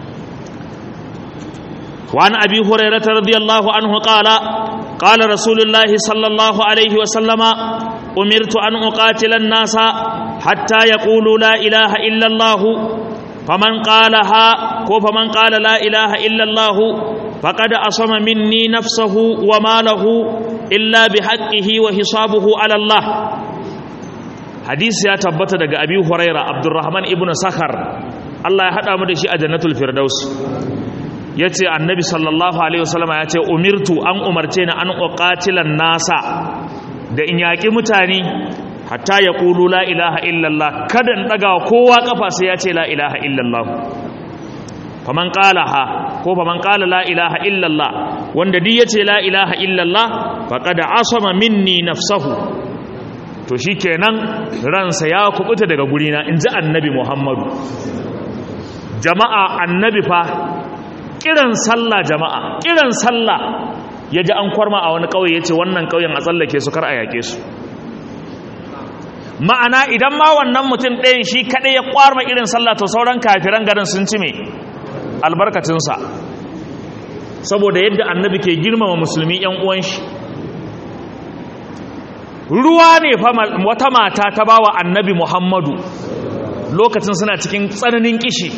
وعن أبي هريرة رضي الله عنه قال قال رسول الله صلى الله عليه وسلم أمرت أن أقاتل الناس حتى يقولوا لا إله إلا الله فمن قالها فمن قال لا إله إلا الله فقد أصم مني نفسه وماله إلا بحقه وحسابه على الله حديث يا تبت دغ أبي هريرة عبد الرحمن ابن سخر الله يحدى مدشي أجنة الفردوس ya ce annabi sallallahu alaihi wasallama ya ce umirtu an umarce ni an uqatilan nasa da in yaƙi mutane hatta ya ƙulu la ilaha illallah kada in ɗaga kowa ƙafa sai ya ce la ilaha illallah faman ƙala ha ko faman ƙala la ilaha illallah wanda duk ya ce la ilaha illallah faqad asama minni nafsahu to shikenan ransa ya kubuta daga gurina in ji annabi muhammadu jama'a annabi fa kiran sallah jama'a kiran sallah ya ji an kwarma a wani ƙauye ya ce wannan ƙauyen a tsallake su kar a yaƙe su ma'ana idan ma wannan mutum ɗayan shi kaɗai ya kwarma irin sallah to sauran kafiran garin sun ci me albarkacinsa saboda yadda annabi ke girmama musulmi ‘yan uwan shi ruwa ne fa wata mata ta bawa annabi muhammadu lokacin suna cikin tsananin kishi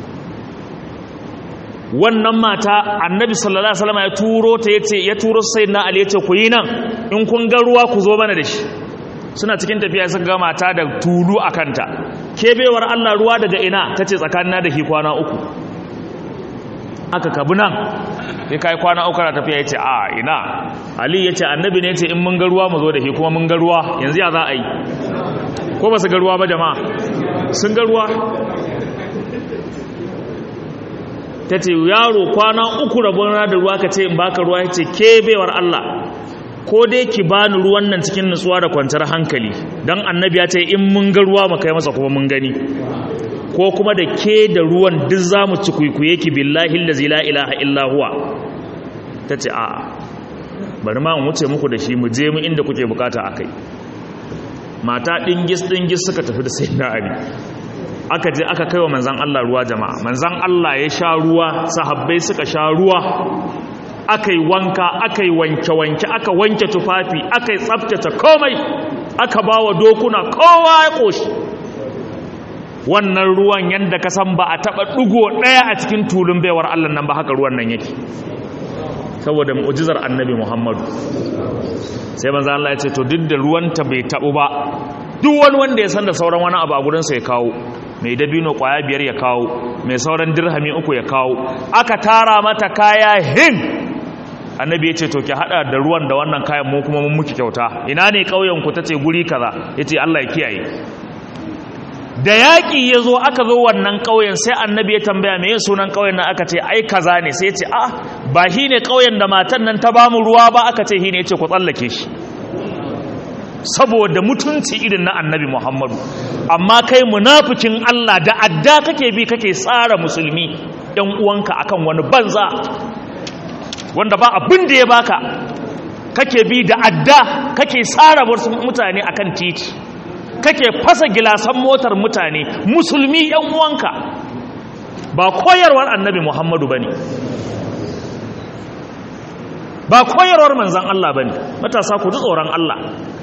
wannan mata annabi sallallahu alaihi wasallam ya turo ta yace ya turo sayyidina ali yace ku yi nan in kun ga ruwa ku zo mana da shi suna cikin tafiya suka ga mata da tulu a kanta ke bewar Allah ruwa daga ina tace tsakanina da ki kwana uku aka kabu nan sai kai kwana uku na tafiya yace a ina ali yace annabi ne yace in mun ga ruwa mu zo da shi kuma mun ga ruwa yanzu ya za a yi ko ba su ga ruwa ba jama'a sun ga ruwa ta ce yaro kwana uku rabon da ruwa ka ce in baka ruwa ya ce ke baiwar Allah ko dai ki bani ruwan nan cikin nutsuwa da kwanciyar hankali don annabi ya ce in mun ga ruwa mu kai masa kuma mun gani ko kuma da ke da ruwan duk za mu ci kwaikwaye ki billahi lazi la ilaha illa huwa ta ce a'a bari ma mu wuce muku da shi mu je mu inda kuke bukata a kai mata ɗingis ɗingis suka tafi da sai na abi aka je aka kai wa manzan Allah ruwa jama'a manzan Allah ya sha ruwa sahabbai suka sha ruwa aka yi wanka aka yi wanke-wanke aka wanke tufafi aka yi tsabtace komai aka ba wa dokuna kowa ya ƙoshi wannan ruwan yadda ka san ba a taɓa ɗugo ɗaya a cikin tulun baiwar Allah nan ba haka ruwan nan yake saboda mu'jizar annabi Muhammadu sai manzan Allah ya ce to duk da ruwanta bai taɓu ba duk wani wanda ya san da sauran wani abu a gurinsa ya kawo mai dabino kwaya biyar ya kawo mai sauran dirhami uku ya kawo aka tara mata kaya hin annabi ya ce to ki hada da ruwan da wannan kayan mu kuma mun muki kyauta ina ne ƙauyen ku tace guri kaza yace Allah ya kiyaye da yaƙi ya zo aka zo wannan ƙauyen sai annabi ya tambaya me sunan ƙauyen nan aka ce ai kaza ne sai ya ce ah ba shi ne ƙauyen da matan nan ta bamu ruwa ba aka ce shi ne ya ce ku tsallake shi saboda mutunci irin na annabi muhammadu amma kai munafikin allah da adda kake bi kake tsara musulmi yan uwanka akan wani banza wanda ba abin da ya baka kake bi da adda kake tsara wasu mutane akan titi kake fasa gilasan motar mutane musulmi yan uwanka ba koyarwar annabi muhammadu bane ba koyarwar manzan Allah bane matasa ku ji tsoron Allah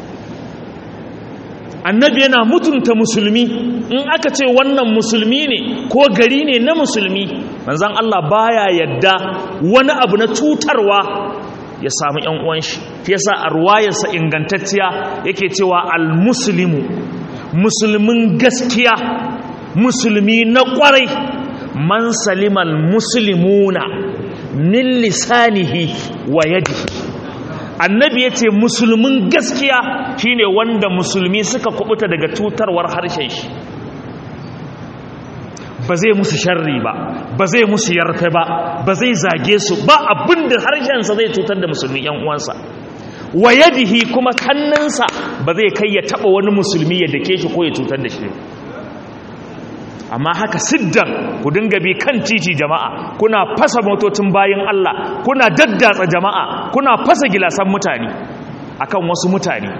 annabi yana mutunta musulmi in aka ce wannan musulmi ne ko gari ne na musulmi manzan Allah baya yadda wani abu na cutarwa ya samu ‘yan uwan shi fi yasa a ruwayarsa ingantacciya yake cewa al-muslimu musulmin gaskiya musulmi na kwarai man salimal muslimuna min lisanihi wa yadihi annabi ya ce musulmin gaskiya shine wanda musulmi suka kubuta daga cutarwar harshen shi ba zai musu sharri ba ba zai musu yarfe ba ba zai zage su ba abinda harshensa zai cutar da musulmi yan uwansa wa yadihi kuma hannunsa ba zai kai ya taba wani musulmi ya dake shi ko ya cutar da shi amma haka siddan ku dinga bi kan titi jama'a kuna fasa motocin bayan Allah kuna daddatsa jama'a kuna fasa gilasan mutane akan wasu mutane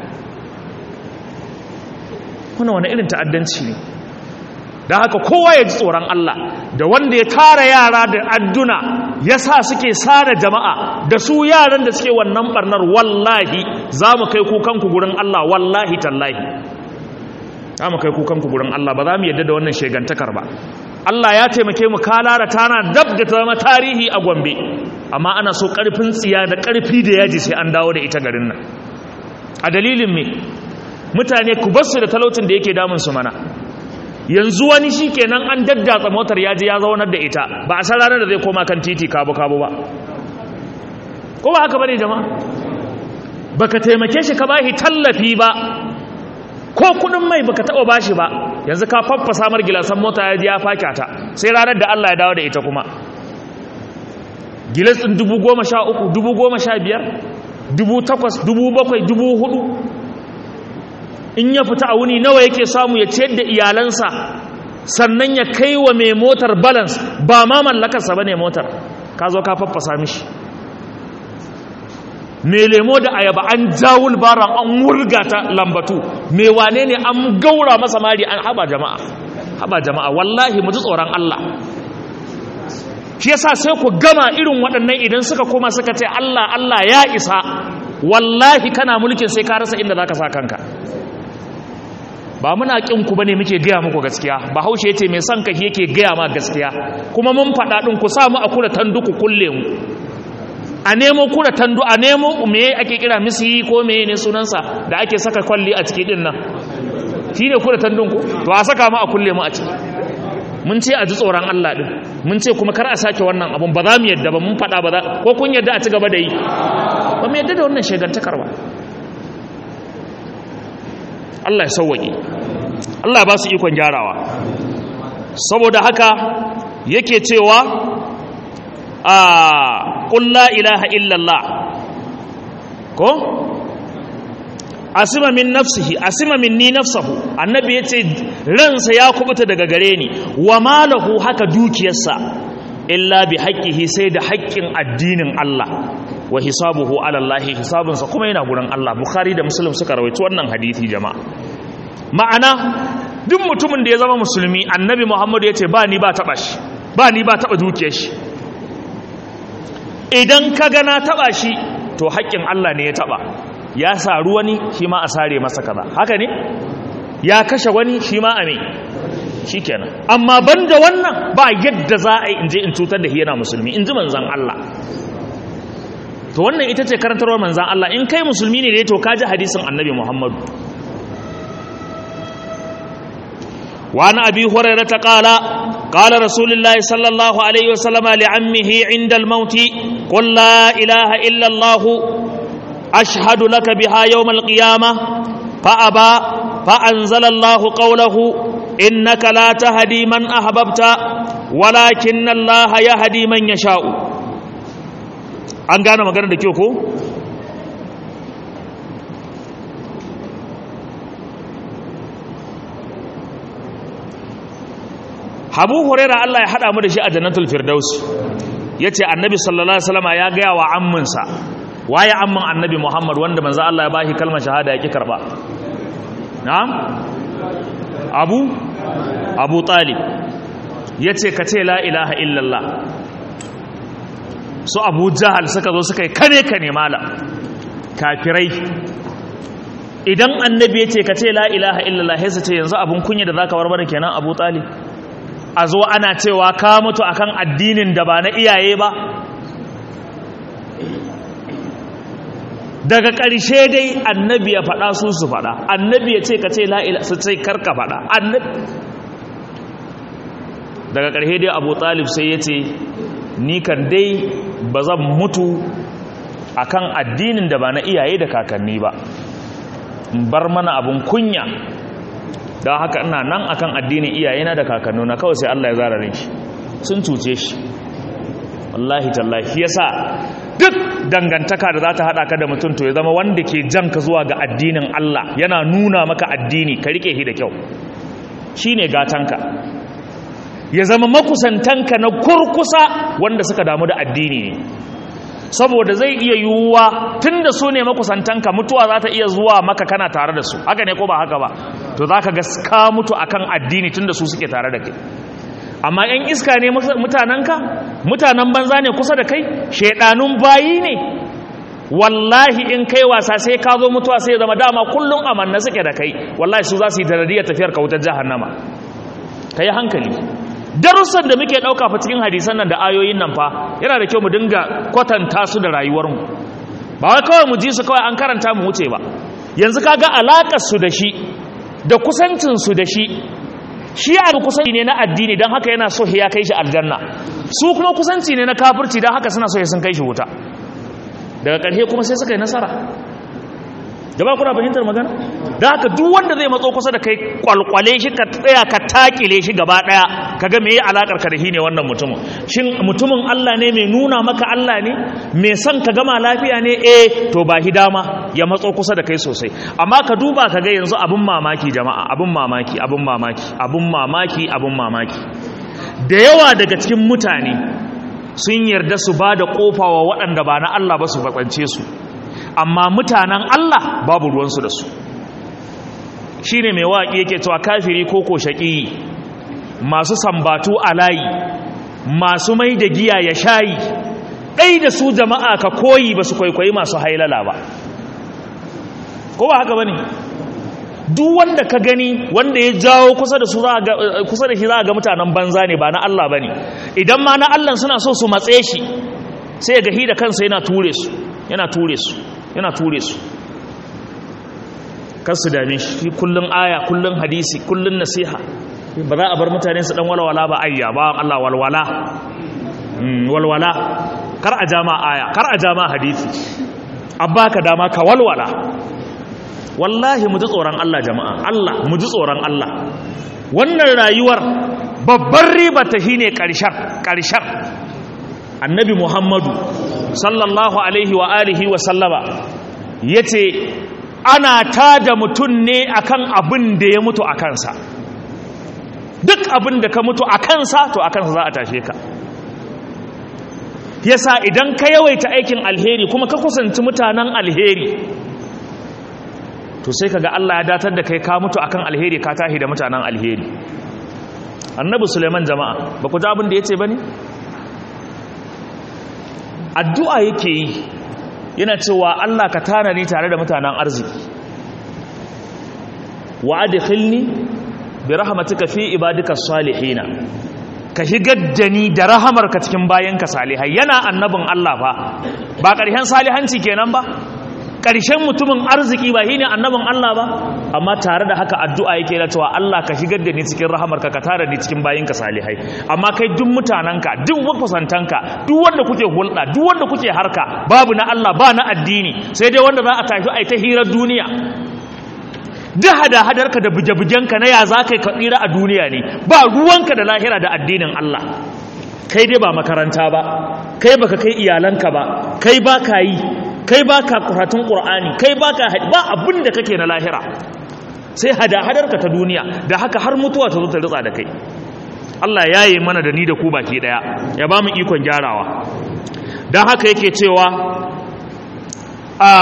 kuna wani irin ta'addanci ne da haka kowa ya ji tsoron Allah da wanda ya tara yara da adduna ya sa suke sada jama'a da su yaran da suke wannan barnar wallahi za mu kai kukanku gurin Allah wallahi tallahi za mu kai kukanku gurin Allah ba za mu yadda da wannan shegantakar ba Allah ya taimake mu kalara tana dab da ta zama tarihi a Gombe amma ana so karfin tsiya da karfi da yaji sai an dawo da ita garin nan a dalilin me mutane ku basu da talaucin da yake damun su mana yanzu wani shi kenan an daddatsa motar ya je ya zaunar da ita ba a san ranar da zai koma kan titi kabo kabo ba ko ba haka bane jama'a baka taimake shi ka bashi tallafi ba ko kudin mai baka taba bashi ba yanzu ka faffasa mar gilasan mota ya je ya faka ta sai ranar da Allah ya dawo da ita kuma gilas din 1013 1015 18 17 in ya fita a wuni nawa yake samu ya ciyar da iyalansa sannan ya kai wa mai motar balance ba ma mallakarsa ba ne motar ka zo ka faffasa mishi mai lemo da ayaba an jawul baran an wurga ta lambatu mai wane ne an gaura masa mari an haba jama'a haba jama'a wallahi mu ji tsoron Allah shi yasa sai ku gama irin waɗannan idan suka koma suka ce Allah Allah ya isa wallahi kana mulkin sai ka rasa inda zaka sa kanka ba muna kin ku bane muke gaya muku gaskiya ba haushe yace mai son ka yake gaya ma gaskiya kuma mun faɗa din ku samu a kula tandu ku kulle mu a nemo kula tandu a nemo me ake kira misi ko me ne sunansa da ake saka kwalli a ciki din nan shine kula tandun ku to a saka mu a kulle mu a ciki mun ce a ji tsoron Allah din mun ce kuma kar a sake wannan abun ba za mu yadda ba mun faɗa ba za ko kun yadda a ci gaba da yi ba mu yadda da wannan shegantakar ba Allah ya sauwaƙe Allah ba su ikon gyarawa saboda haka yake cewa a ƙulla ilaha illallah ko asima min nafsihi asima min ni nafsahu annabi ya ce ransa ya kubuta daga gare ni wa malahu haka dukiyarsa illa bi haƙƙihi sai da haƙƙin addinin Allah wa hisabuhu ala Allah hisabunsa kuma yana gurin Allah Bukhari da Muslim suka rawaito wannan hadisi jama'a ma'ana duk mutumin da ya zama musulmi annabi Muhammad ya ce ba ni ba taba shi ba ni ba taba dukiyar shi idan ka ga na taba shi to haƙƙin Allah ne ya taba ya saru wani shi ma a sare masa kaza haka ne ya kashe wani shi ma a me shikenan amma banda wannan ba yadda za a yi in je in cutar da shi yana musulmi in ji manzon Allah to wannan ita ce karantarwar manzan Allah in kai musulmi ne dai to ka ji hadisin annabi Muhammadu وعن أبي هريرة قال قال رسول الله صلى الله عليه وسلم لعمه عند الموت قل لا إله إلا الله أشهد لك بها يوم القيامة فأبى فأنزل الله قوله إنك لا تهدي من أحببت ولكن الله يهدي من يشاء an gane magana da kyau ko Habu Huraira Allah ya hada mu da shi a Jannatul Firdaus yace Annabi sallallahu alaihi wasallam ya ga wa amminsa waye amman Annabi Muhammad wanda manzo Allah ya bashi kalmar shahada yake karba na'am Abu Abu Talib yace ka ce la ilaha illallah su Abu Jahal suka zo suka yi kane kane mala kafirai idan annabi yace ka ce la ilaha illallah sai su ce yanzu abun kunya da zaka warware kenan Abu Talib a zo ana cewa ka mutu akan addinin da ba na iyaye ba daga ƙarshe dai annabi ya faɗa su su faɗa annabi ya ce ka ce la'ila su ce karka faɗa daga ƙarshe dai abu talib sai ya ce ni kan dai ba zan mutu akan addinin da ba na iyaye da kakanni ba bar mana abun kunya don haka ina nan akan addinin iyayena da kakannuna kawai sai Allah ya zara shi sun cuce shi wallahi tallahi yasa duk dangantaka da za ta haɗa ka da mutum to ya zama wanda ke jan ka zuwa ga addinin Allah yana nuna maka addini ka rike shi da kyau shine gatanka ya zama makusantanka na kurkusa wanda suka damu da addini ne saboda zai iya yiwuwa tun da su ne makusantanka mutuwa za ta iya zuwa maka kana tare da su haka ne ko ba haka ba to za ka gaska mutu akan addini tun da su suke tare da kai amma yan iska ne mutanenka mutanen banza ne kusa da kai shaidanun bayi ne wallahi in kai wasa sai ka zo mutuwa sai zama dama kullum amanna suke da kai wallahi su za su yi daradiyar tafiyar ka wutar jahannama ka yi hankali darussan da muke ɗauka fa cikin hadisan nan da ayoyin nan fa yana da kyau mu dinga kwatanta su da rayuwarmu ba wai kawai mu ji su kawai an karanta mu wuce ba yanzu kaga alakar su da shi da kusancin su da shi shi a kusanci ne na addini don haka yana so ya kai shi aljanna su kuma kusanci ne na kafirci don haka suna so ya sun kai shi wuta daga ƙarshe kuma sai suka yi nasara jama'a kuna fahimtar magana da haka duk wanda zai matso kusa da kai kwalkwale shi ka tsaya ka takile shi gaba daya kaga me yi alakar ka da shi ne wannan mutumin shin mutumin Allah ne mai nuna maka Allah ne mai son ka gama lafiya ne eh to ba hi dama ya matso kusa da kai sosai amma ka duba ka ga yanzu abun mamaki jama'a abun mamaki abun mamaki abun mamaki abun mamaki da yawa daga cikin mutane sun yarda su ba da kofa wa waɗanda ba na Allah ba su fatsance su amma mutanen Allah babu ruwansu da su shi ne mai waƙi yake cewa kafiri ko ko shaƙi masu sambatu a layi masu mai da giya ya shayi ɗai da su jama'a ka koyi ba su kwaikwayi masu hailala ba ko ba haka ba ne duk wanda ka gani wanda ya jawo kusa da shi za a ga mutanen banza ne ba na Allah ba ne idan ma na Allah suna so su matse shi sai ga hi da kansa yana ture su yana ture su yana ture su kar su dame shi kullun aya kullun hadisi kullun nasiha ba za a bar mutane su dan walwala ba ayya ba Allah walwala walwala kar a jama aya kar a jama hadisi abba ka dama ka walwala wallahi mu ji tsoron Allah jama'a Allah mu ji tsoron Allah wannan rayuwar babbar riba ta shine karshen karshen annabi Muhammadu sallallahu alaihi wa alihi wa sallama yace ana tada mutum ne akan abin da ya mutu a kansa duk abin da ka mutu a kansa to a kansa za a tashe ka yasa idan ka yawaita aikin alheri kuma ka kusanci mutanen alheri to sai kaga Allah ya datar da kai ka mutu akan alheri ka tahi da mutanen alheri annabi suleiman jama'a ba ku ji abin da yace bane addu'a yake yi yana cewa Allah ka tana ni tare da mutanen arziki wa adkhilni bi rahmatika fi ibadika salihina ka shigar da ni da rahamarka cikin bayanka salihai yana annabin Allah fa ba ƙarshen salihanci kenan ba ƙarshen mutumin arziki ba shine annabin Allah ba amma tare da haka addu'a yake da cewa Allah ka shigar da ni cikin rahamarka ka tare ni cikin bayinka salihai amma kai duk mutananka duk makusantanka duk wanda kuke hulɗa duk wanda kuke harka babu na Allah ba na addini sai dai wanda za a tafi ai ta hirar duniya duk hada-hadarka da buge-bugenka na ya za ka yi kaɗira a duniya ne ba ruwanka da lahira da addinin Allah kai dai ba makaranta ba kai baka kai iyalanka ba kai ba ka yi kai ba ka kuratun ƙur'ani kai ba ka ba abin da kake na lahira sai hada-hadarka ta duniya da haka har mutuwa ta zo ta ritsa da kai Allah ya yi mana da ni da ku baki ɗaya ya ba mu ikon gyarawa don haka yake cewa a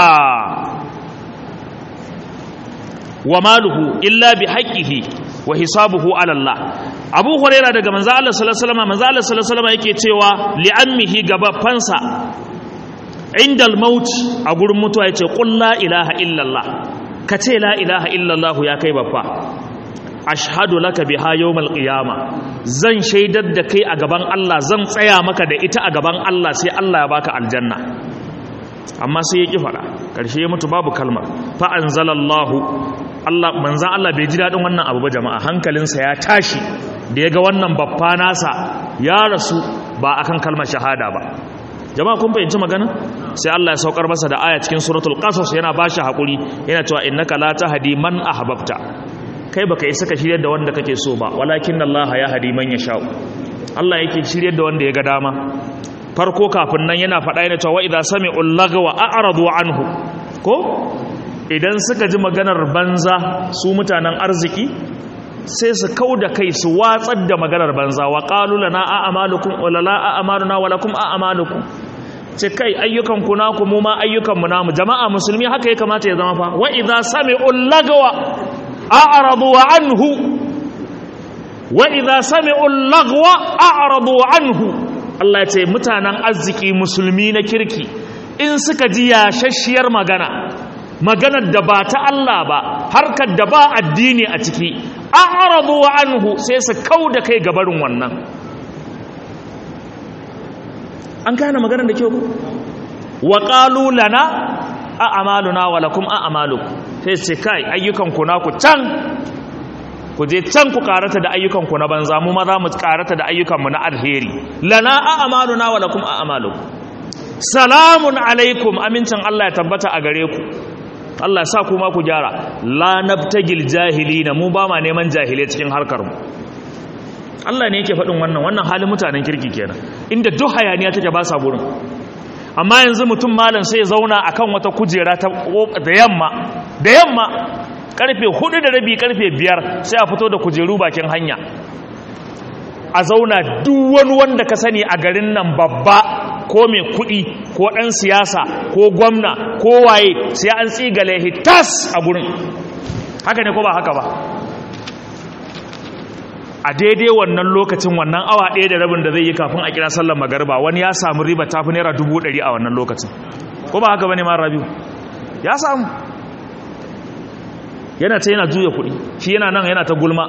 wa maluhu illa bi haqqihi wa hisabuhu ala Allah Abu Huraira daga manzo Allah sallallahu alaihi wasallam manzo Allah sallallahu alaihi wasallam yake cewa li ammihi gabafansa inda al-maut a gurin mutuwa yace qul la ilaha illa Allah kace la ilaha illa Allah ya kai babba ashhadu laka biha yawmal qiyama zan shaidar da kai a gaban Allah zan tsaya maka da ita a gaban Allah sai Allah ya baka aljanna amma sai ya ƙi faɗa ƙarshe ya mutu babu kalmar fa'an zalallahu Allah manzan Allah bai ji daɗin wannan abu ba jama'a hankalinsa ya tashi da ya ga wannan babba nasa ya rasu ba akan kalmar shahada ba jama'a kun fahimci magana sai Allah ya saukar masa da aya cikin suratul qasas yana ba shi haƙuri yana cewa innaka la tahdi man ahbabta kai baka isa ka shiryar da wanda kake so ba walakin Allah ya hadi man yasha Allah yake shiryar da wanda ya ga dama farko kafin nan yana faɗa yana cewa idza sami'u lagwa a'radu anhu ko idan suka ji maganar banza su mutanen arziki sai su kauda kai su watsar da maganar banza wa qalu lana a'malukum wa la a'maluna wa lakum a'malukum ce kai ayyukan ku naku mu ma ayyukan mu namu jama'a musulmi haka ya kamata ya zama fa wa idza sami'u lagwa a'radu anhu wa idza sami'u lagwa a'radu anhu Allah ce mutanen arziki musulmi na kirki in suka ji yashashiyar magana maganar da ba ta Allah ba harkar da ba addini a ciki a'radu anhu sai su kauda kai gabarin wannan an gane maganar da kyau wa qalu lana a'maluna wa lakum a'malukum sai su kai ayyukan ku naku can ku je can ku karata da ayyukanku na banza mu ma za mu karata da ayyukanmu na alheri lana a'maluna wa lakum a'malukum salamun alaikum amincin Allah ya tabbata a gare ku Allah ya sa ku ma ku gyara la nabtagil jahilina mu ba ma neman jahilai cikin harkar mu Allah ne yake faɗin wannan wannan halin mutanen kirki kenan inda duk hayaniya take ba sa gurin amma yanzu mutum malam sai ya zauna akan wata kujera ta da yamma da yamma karfe hudu da rabi karfe biyar sai a fito da kujeru bakin hanya a zauna duk wani wanda ka sani a garin nan babba ko mai kudi ko ɗan siyasa ko gwamna ko waye sai an tsigale hitas a gurin haka ne ko ba haka ba a daidai wannan lokacin wannan awa ɗaya da rabin da zai yi kafin a kira sallar magarba wani ya samu riba tafi naira dubu ɗari a wannan lokacin ko ba haka ba ne ma rabiu ya samu yana ta yana juya kuɗi shi yana nan yana ta gulma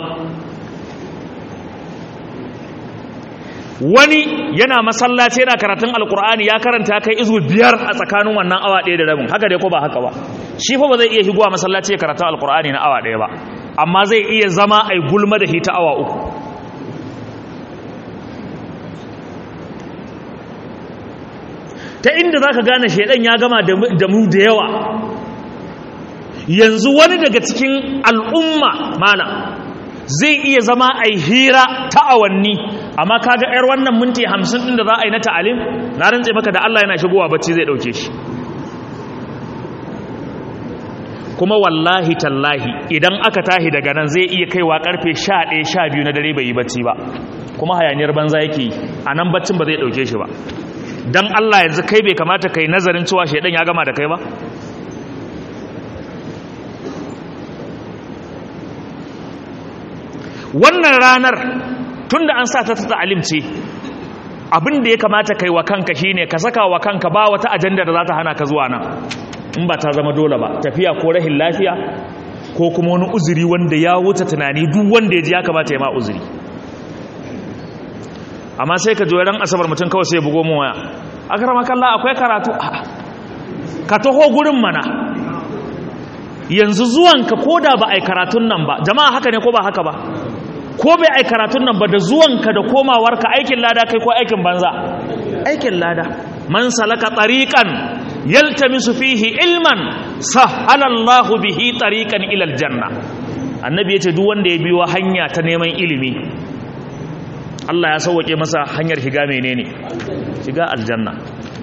wani yana masallaci yana karatun alkur'ani ya karanta kai izu biyar a tsakanin wannan awa ɗaya da rabin haka dai ko ba haka ba shi fa ba zai iya shigowa masallaci ya karatun alkur'ani na awa ɗaya ba amma zai iya zama a gulma da hita awa uku ta inda za ka gane shaidan ya gama da mu da yawa yanzu wani daga cikin al'umma mana zai iya zama a hira ta awanni amma kaga yar wannan minti hamsin ɗin da za a yi na ta'alim na rantse maka da Allah yana shigowa bacci zai ɗauke shi kuma wallahi tallahi idan aka tahi daga nan zai iya kaiwa karfe sha ɗaya sha biyu na dare bai yi bacci ba kuma hayaniyar banza yake yi a nan baccin ba zai ɗauke shi ba don Allah yanzu kai bai kamata kai nazarin cewa shaidan ya gama da kai ba wannan ranar tun da an sa ta ta alimce abin da ya kamata kai wa kanka shine ka saka wa kanka ba wata ajanda da za ta hana ka zuwa nan in ba ta zama dole ba tafiya ko rahin lafiya ko kuma wani uzuri wanda ya wuce tunani duk wanda ya ji ya kamata ya ma uzuri amma sai ka ran asabar mutum kawai sai ya bugo mu waya akrama kallah akwai karatu ka taho gurin mana yanzu zuwanka ko da ba a yi karatun nan ba jama'a haka ne ko ba haka ba ko bai ai karatun nan ba da zuwanka da komawarka aikin lada kai ko aikin banza aikin lada man salaka tariqan yaltamisu fihi ilman sahala Allahu bihi tariqan ila aljanna annabi yace duk wanda ya biyo hanya ta neman ilimi Allah ya sauke masa hanyar shiga menene shiga aljanna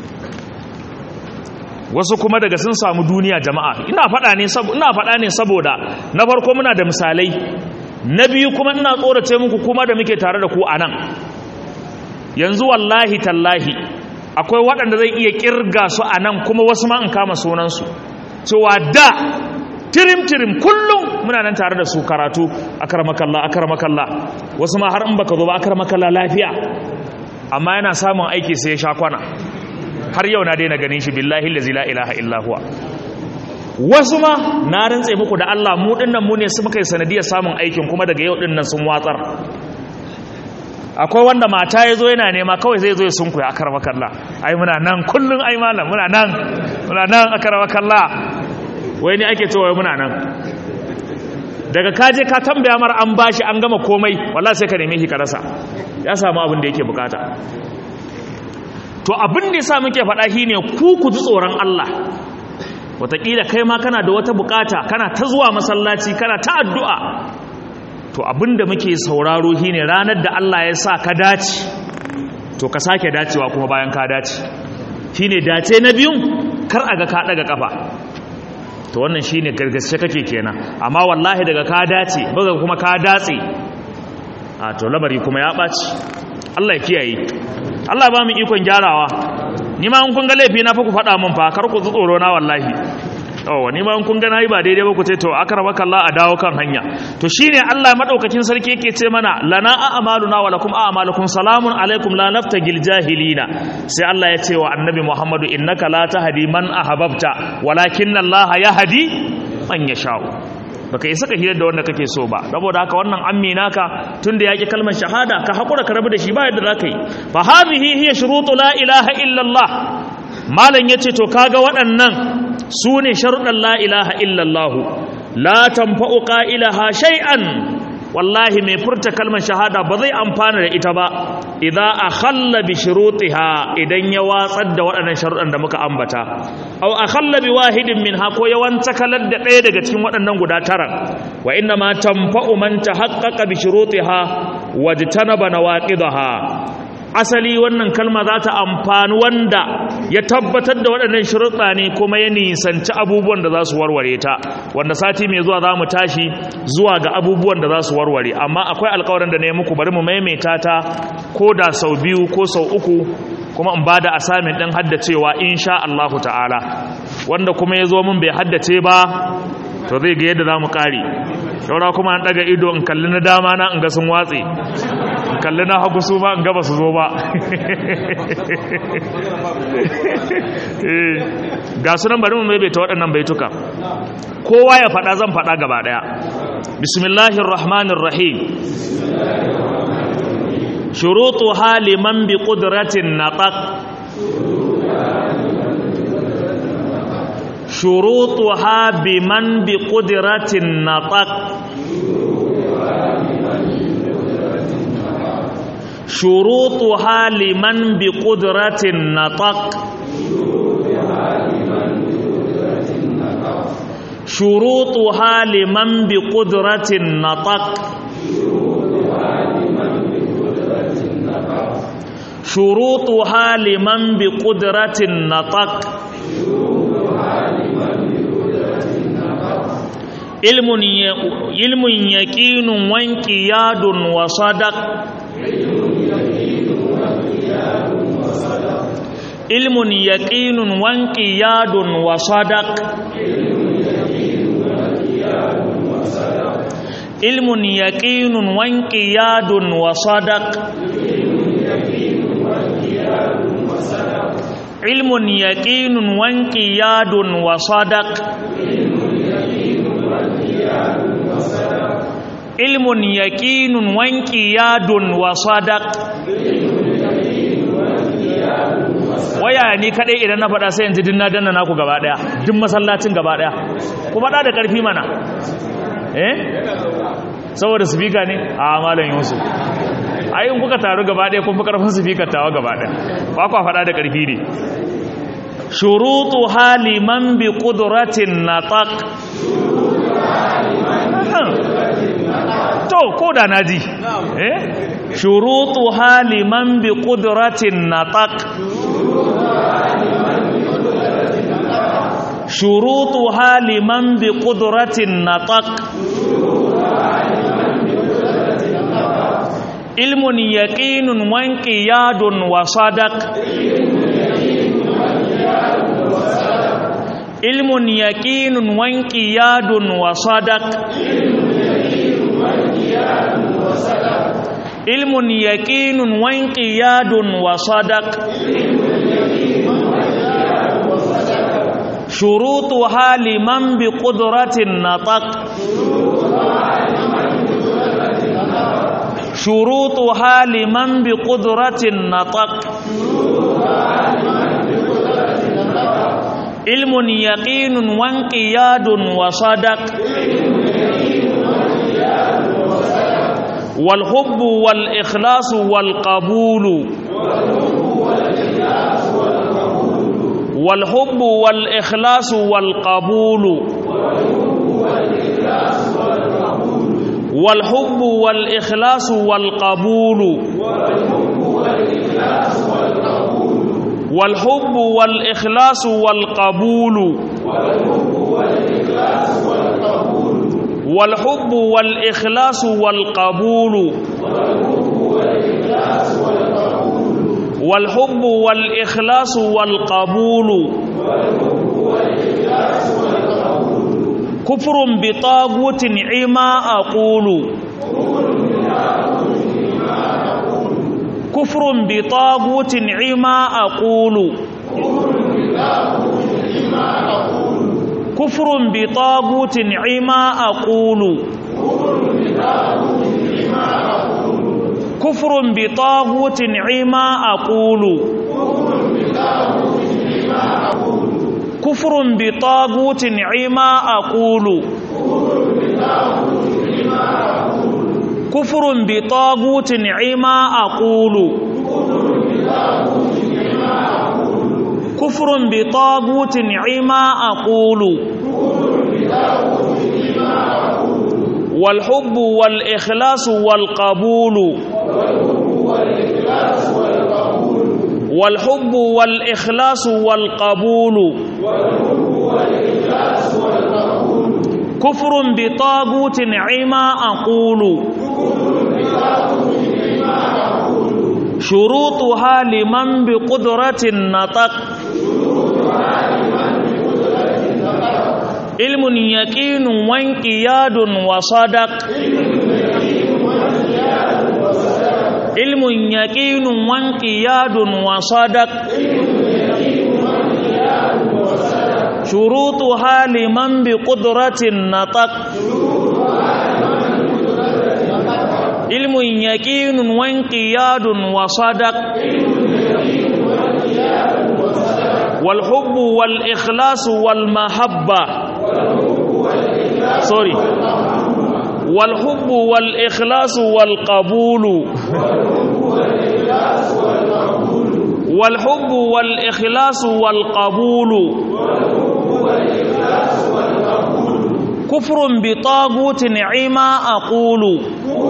wasu kuma daga sun samu duniya jama'a ina faɗa ne ina faɗa ne saboda na farko muna da misalai na biyu kuma ina tsorace muku kuma da muke tare da ku a nan yanzu wallahi tallahi akwai waɗanda zai iya ƙirga su a nan kuma wasu ma in kama sunansu cewa da tirim-tirim kullum muna nan tare da su karatu a karamakalla a karamakalla wasu ma har in baka zo ba a karamakalla lafiya amma yana samun aiki sai ya sha kwana har yau na daina ganin shi billahi la ilaha illa huwa wasu ma na rantse muku da Allah mu dinnan mu ne su muka yi sanadiyar samun aikin kuma daga yau dinnan sun watsar akwai wanda mata ya zo yana nema kawai zai zo ya sunku ya akarwa kalla ai muna nan kullum ai malam muna nan muna nan akarwa kalla wai ne ake cewa muna nan daga kaje ka tambaya mar an bashi an gama komai wallahi sai ka neme shi ka rasa ya samu abin da yake bukata to abin da yasa muke faɗa shine ku ku ji tsoron Allah wataƙila kai ma kana da wata bukata kana ta zuwa masallaci kana ta addu'a to abinda muke sauraro shine ranar da Allah ya sa ka dace to ka sake dacewa kuma bayan ka dace shine dace na biyun kar a ga ka daga kafa to wannan shine gargaske kake kenan amma wallahi daga ka dace baga kuma ka datse a to labari kuma ya ɓaci Allah ya kiyaye Allah ba mu ikon gyarawa ni ma in kun ga laifi na fa ku faɗa min fa kar ku tsoro na wallahi yawa ni ma in kun ga nayi ba daidai ba ku ce to akramaka Allah a dawo kan hanya to shine Allah madaukakin sarki yake ce mana lana a'maluna wa lakum a'malukum salamun alaikum la naftagil jahilina sai Allah ya ce wa annabi Muhammadu innaka la tahdi man ahbabta walakin Allah yahdi man yasha'u baka isa ka hira da wanda kake so ba saboda haka wannan ammi naka tunda yaki kalmar shahada ka hakura ka rabu da shi ba yadda zaka yi fa hadhihi hiya shurutu la ilaha illa Allah malam yace to kaga waɗannan sune sharuɗan la ilaha illa Allah la tanfa'u qailaha shay'an wallahi mai furta kalmar shahada ba zai amfana da ita ba idza akhalla bi shurutiha idan ya watsar da waɗannan sharuɗan da muka ambata aw akhalla bi wahidin minha ko ya wanta kalar da ɗaya daga cikin waɗannan guda tara wa inna ma tanfa'u man tahaqqaqa bi shurutiha wajtanaba nawaqidaha asali wannan kalma za ta amfani wanda ya tabbatar da waɗannan shuruɗa ne kuma ya nisanci abubuwan da za su warware ta wanda sati mai zuwa za mu tashi zuwa ga abubuwan da za su warware amma akwai alkawarin da na yi muku bari mu maimaita ta ko da sau biyu ko sau uku kuma in ba da asamin ɗin haddacewa insha Allahu ta'ala wanda kuma ya zo min bai haddace ba to zai ga yadda za mu ƙari shaura kuma an ɗaga ido in kalli na dama na in ga sun watse kalli na hagu su ma in gaba su zo ba ga sunan bari mu maimaita waɗannan baituka kowa ya faɗa zan faɗa gaba ɗaya bismillahir rahmanir rahim shurutu haliman bi qudratin naqaq shurutuha biman bi qudratin naqaq شروطها لمن بقدرة نطق شروطها لمن بقدرة نطق شروطها لمن بقدرة نطق علم علم يقين وانقياد وصدق علم يقين وانقياد وصدق علم يقين وانقياد وصدق علم يقين وانقياد وصدق علم يقين وانقياد وصدق waya ni kadai idan na faɗa sai yanzu din na danna naku gaba daya duk masallacin gaba daya ku faɗa da ƙarfi mana eh saboda speaker ne a malam yusuf ai in kuka taru gaba daya kun fi karfin speaker tawa gaba daya ba ku faɗa da ƙarfi ne shurutu haliman bi qudratin nataq to ko da naji eh shurutu haliman bi qudratin nataq shurutu haliman bi qudratin nataq ilmun yaqinun wa inqiyadun wa sadaq ilmun yaqinun wa inqiyadun wa sadaq ilmun yaqinun wa inqiyadun wa sadaq shurutuha liman bi qudratin nataq shurutuha liman bi qudratin nataq ilmun yaqinun wa inqiyadun wa sadaq wal hubbu wal ikhlasu wal qabulu wal hubbu wal ikhlasu wal qabulu wal hubbu wal ikhlasu wal qabulu والحب والإخلاص والقبول والحب والإخلاص والقبول والحب والإخلاص والقبول كفر بطاغوت عما أقول كفر بطاغوت عما أقول كفر بطاغوت عما أقول كفر بطاغوت عما أقول كفر بطاغوت عما أقول كفر بطاغوت عما أقول كفر بطاغوت عما أقول والحب والإخلاص والقبول والحب والإخلاص والقبول كفر بطاغوت عما أقول شروطها لمن بقدرة النطق علم يقين وانقياد وصدق علم يقين وانقياد وصدق شروطها لمن بقدرة النطق علم يقين وانقياد وصدق والحب والإخلاص والمحبة سوري والحب والإخلاص والقبول والحب والإخلاص والقبول كفر بطاغوت عما أقول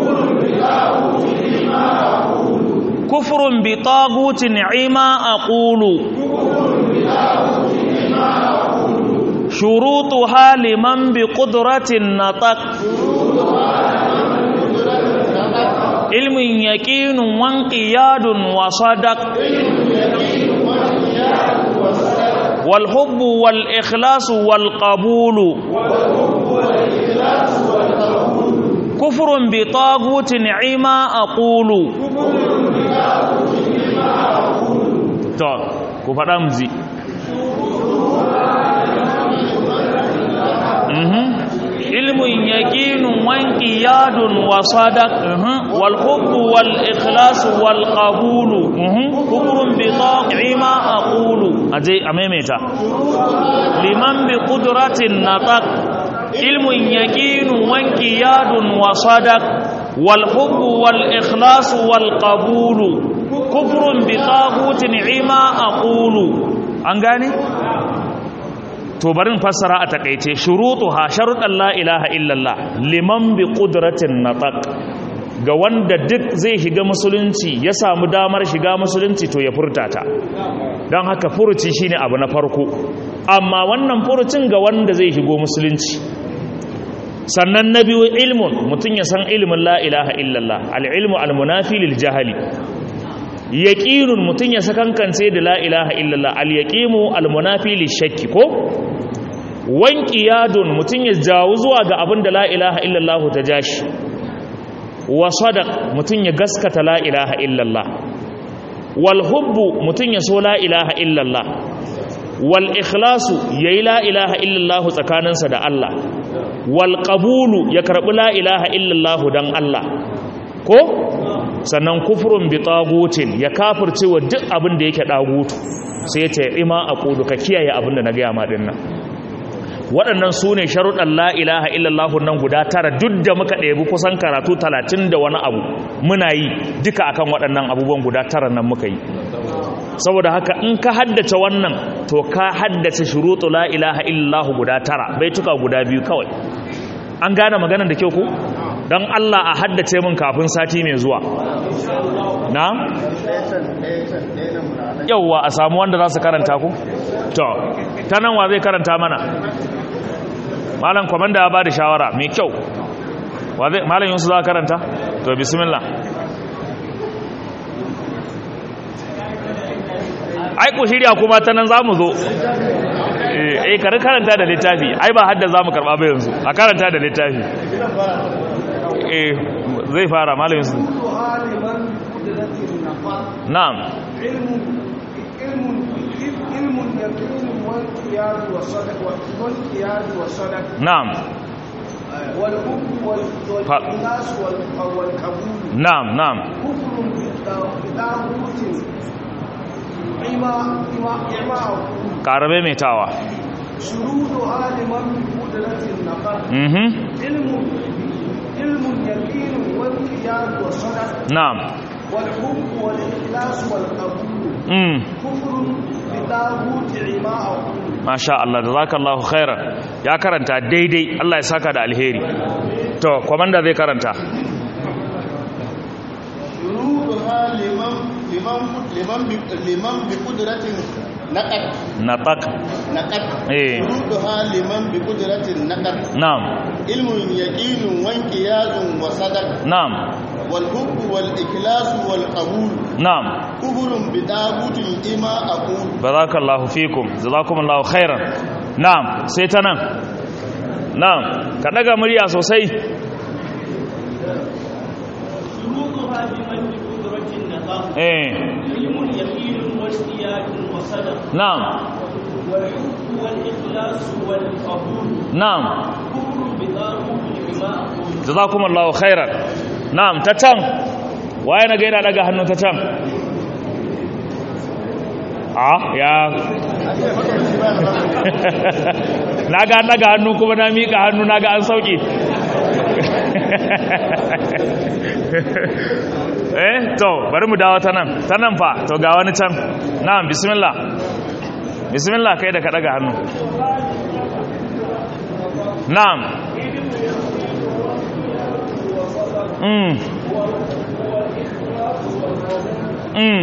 كفر بطاغوت عما أقول شروطها لمن بقدرة النطق علم يقين وانقياد وصدق والحب والإخلاص والقبول كفر بطاغوت عما أقول to ku faɗa mu ji علم يقين وانقياد وصدق والحب والإخلاص والقبول كفر بطاقع ما أقول أجي أميميتا لمن بقدرة النطق علم يقين وانقياد وصدق والحب والإخلاص والقبول كفر بطاغوت عما أقول أنغاني to barin fassara a takeice shurutuha sharuɗan la ilaha illallah liman bi qudratin nataq ga wanda duk zai shiga musulunci ya samu damar shiga musulunci to ya furta ta don haka furuci shine abu na farko amma wannan furucin ga wanda zai shigo musulunci sannan na biyu ilmun mutum ya san ilmin la ilaha illallah al-ilmu al-munafi lil jahali yaqinun mutum ya sakankance da la ilaha illallah al-yaqimu al-munafi lil shakki ko wanqiyadun mutum ya jawo zuwa ga abin da la ilaha illallah ta jashi wa sadaq mutum ya gaskata la ilaha illallah wal hubbu mutum ya so la ilaha illallah wal ikhlasu yayi la ilaha illallah tsakaninsa da Allah wal qabulu ya karbi la ilaha illallah dan Allah ko sannan kufrun bi tagutin ya kafirce wa duk abin da yake dagutu sai ya ce ima aqulu ka kiyaye abin da na ga ma dinnan waɗannan su ne sharuɗan la ilaha illallah nan guda tara duk da muka ɗebi kusan karatu talatin da wani abu muna yi duka akan waɗannan abubuwan guda tara nan muka yi saboda haka in ka haddace wannan to ka haddace shuruɗu la ilaha illallah guda tara baituka guda biyu kawai an gane maganar da kyau ku don Allah a haddace min kafin sati mai zuwa na? yauwa a samu wanda za su karanta ku? to ta nan wa zai karanta mana malam kwamanda ya ba da shawara mai kyau malam yunsu za karanta? to bismillah ai ku shirya kuma ta nan za mu zo eh kare karanta da littafi ai ba hadda za mu karɓa ba yanzu a karanta da littafi eh zai fara malamin su na'am na'am na'am na'am ƙarabe mai tawa shurudu haliman kudratin nafar ilmu علم يقين والقياد والصدق نعم والحب والإخلاص والقبول امم كفر بطاغوت عما أقول ما شاء الله جزاك الله خيرا ya karanta daidai Allah ya saka da alheri to komanda zai karanta shuruduha liman liman liman liman bi qudratin naqad naqaq naqad eh shuruduha liman bi qudratin naqad na'am ilmun yaqinun wa inqiyadun wa sadaq na'am wal hubbu wal ikhlasu wal qabul na'am kufrun bi dagutin ima aqul barakallahu fikum jazakumullahu khairan na'am sai ta nan na'am ka daga murya sosai شروطها بمن بقدرة النظام eh علم يقين واجتياد وصدق na'am والحب والإخلاص والقبول na'am كفر بطاغوت عما أقول jazakumullahu khairan na'am ta can waye na gaida daga hannu ta can a ya na ga daga hannu kuma na miƙa hannu na ga an sauƙi eh to bari mu dawo ta nan ta nan fa to ga wani can na'am bismillah bismillah kai da ka daga hannu na'am mm mm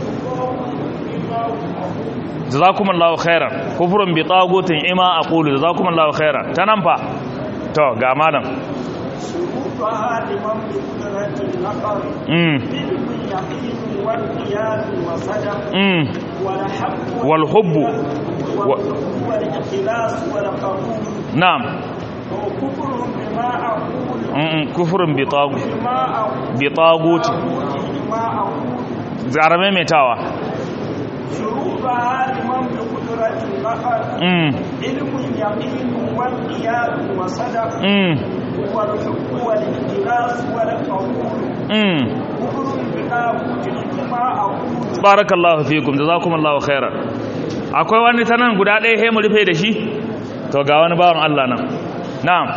jazakumullahu khairan kufrun bi tagutin ima aqulu jazakumullahu khairan tanan fa to ga malam شروطها لمن بقدرة النقر mm علم يقين والقياد وصدق mm والحب wal hubbu والحب والإخلاص والقبول na'am وكفر بما أقول mm kufrun bi tagu بما أقول bi taguti بما أقول zarame mai tawa شروطها لمن بقدرة النقر فقط mm علم يقين وانقياد وصدق mm والحب والإخلاص والقبول mm كفر بطاغوت لما أقول barakallahu fikum jazakumullahu khairan akwai wani ta nan guda ɗaya he mu rufe da shi to ga wani bawan Allah nan na'am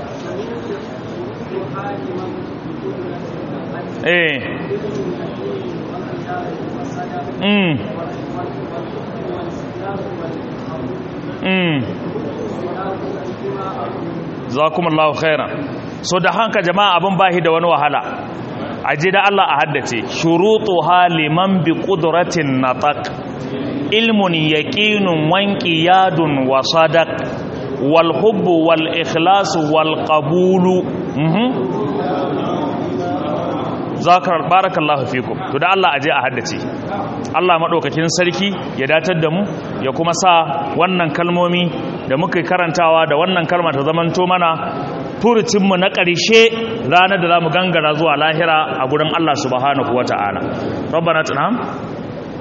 eh mm mm jazakumullahu khairan so da hanka jama'a abin bahi da wani wahala aje da Allah a haddace shurutuha liman bi qudratin nataq ilmun yaqinun wanqiyadun wa sadaq wal hubbu wal ikhlas wal qabulu mhm zakar barakallahu fikum to da Allah aje a haddace Allah madaukakin sarki ya datar da mu ya kuma sa wannan kalmomi da muka karantawa da wannan kalma ta zamanto mana furucinmu na ƙarshe ranar da za mu gangara zuwa lahira a gurin Allah subhanahu wa ta'ala. Rabbana tunam?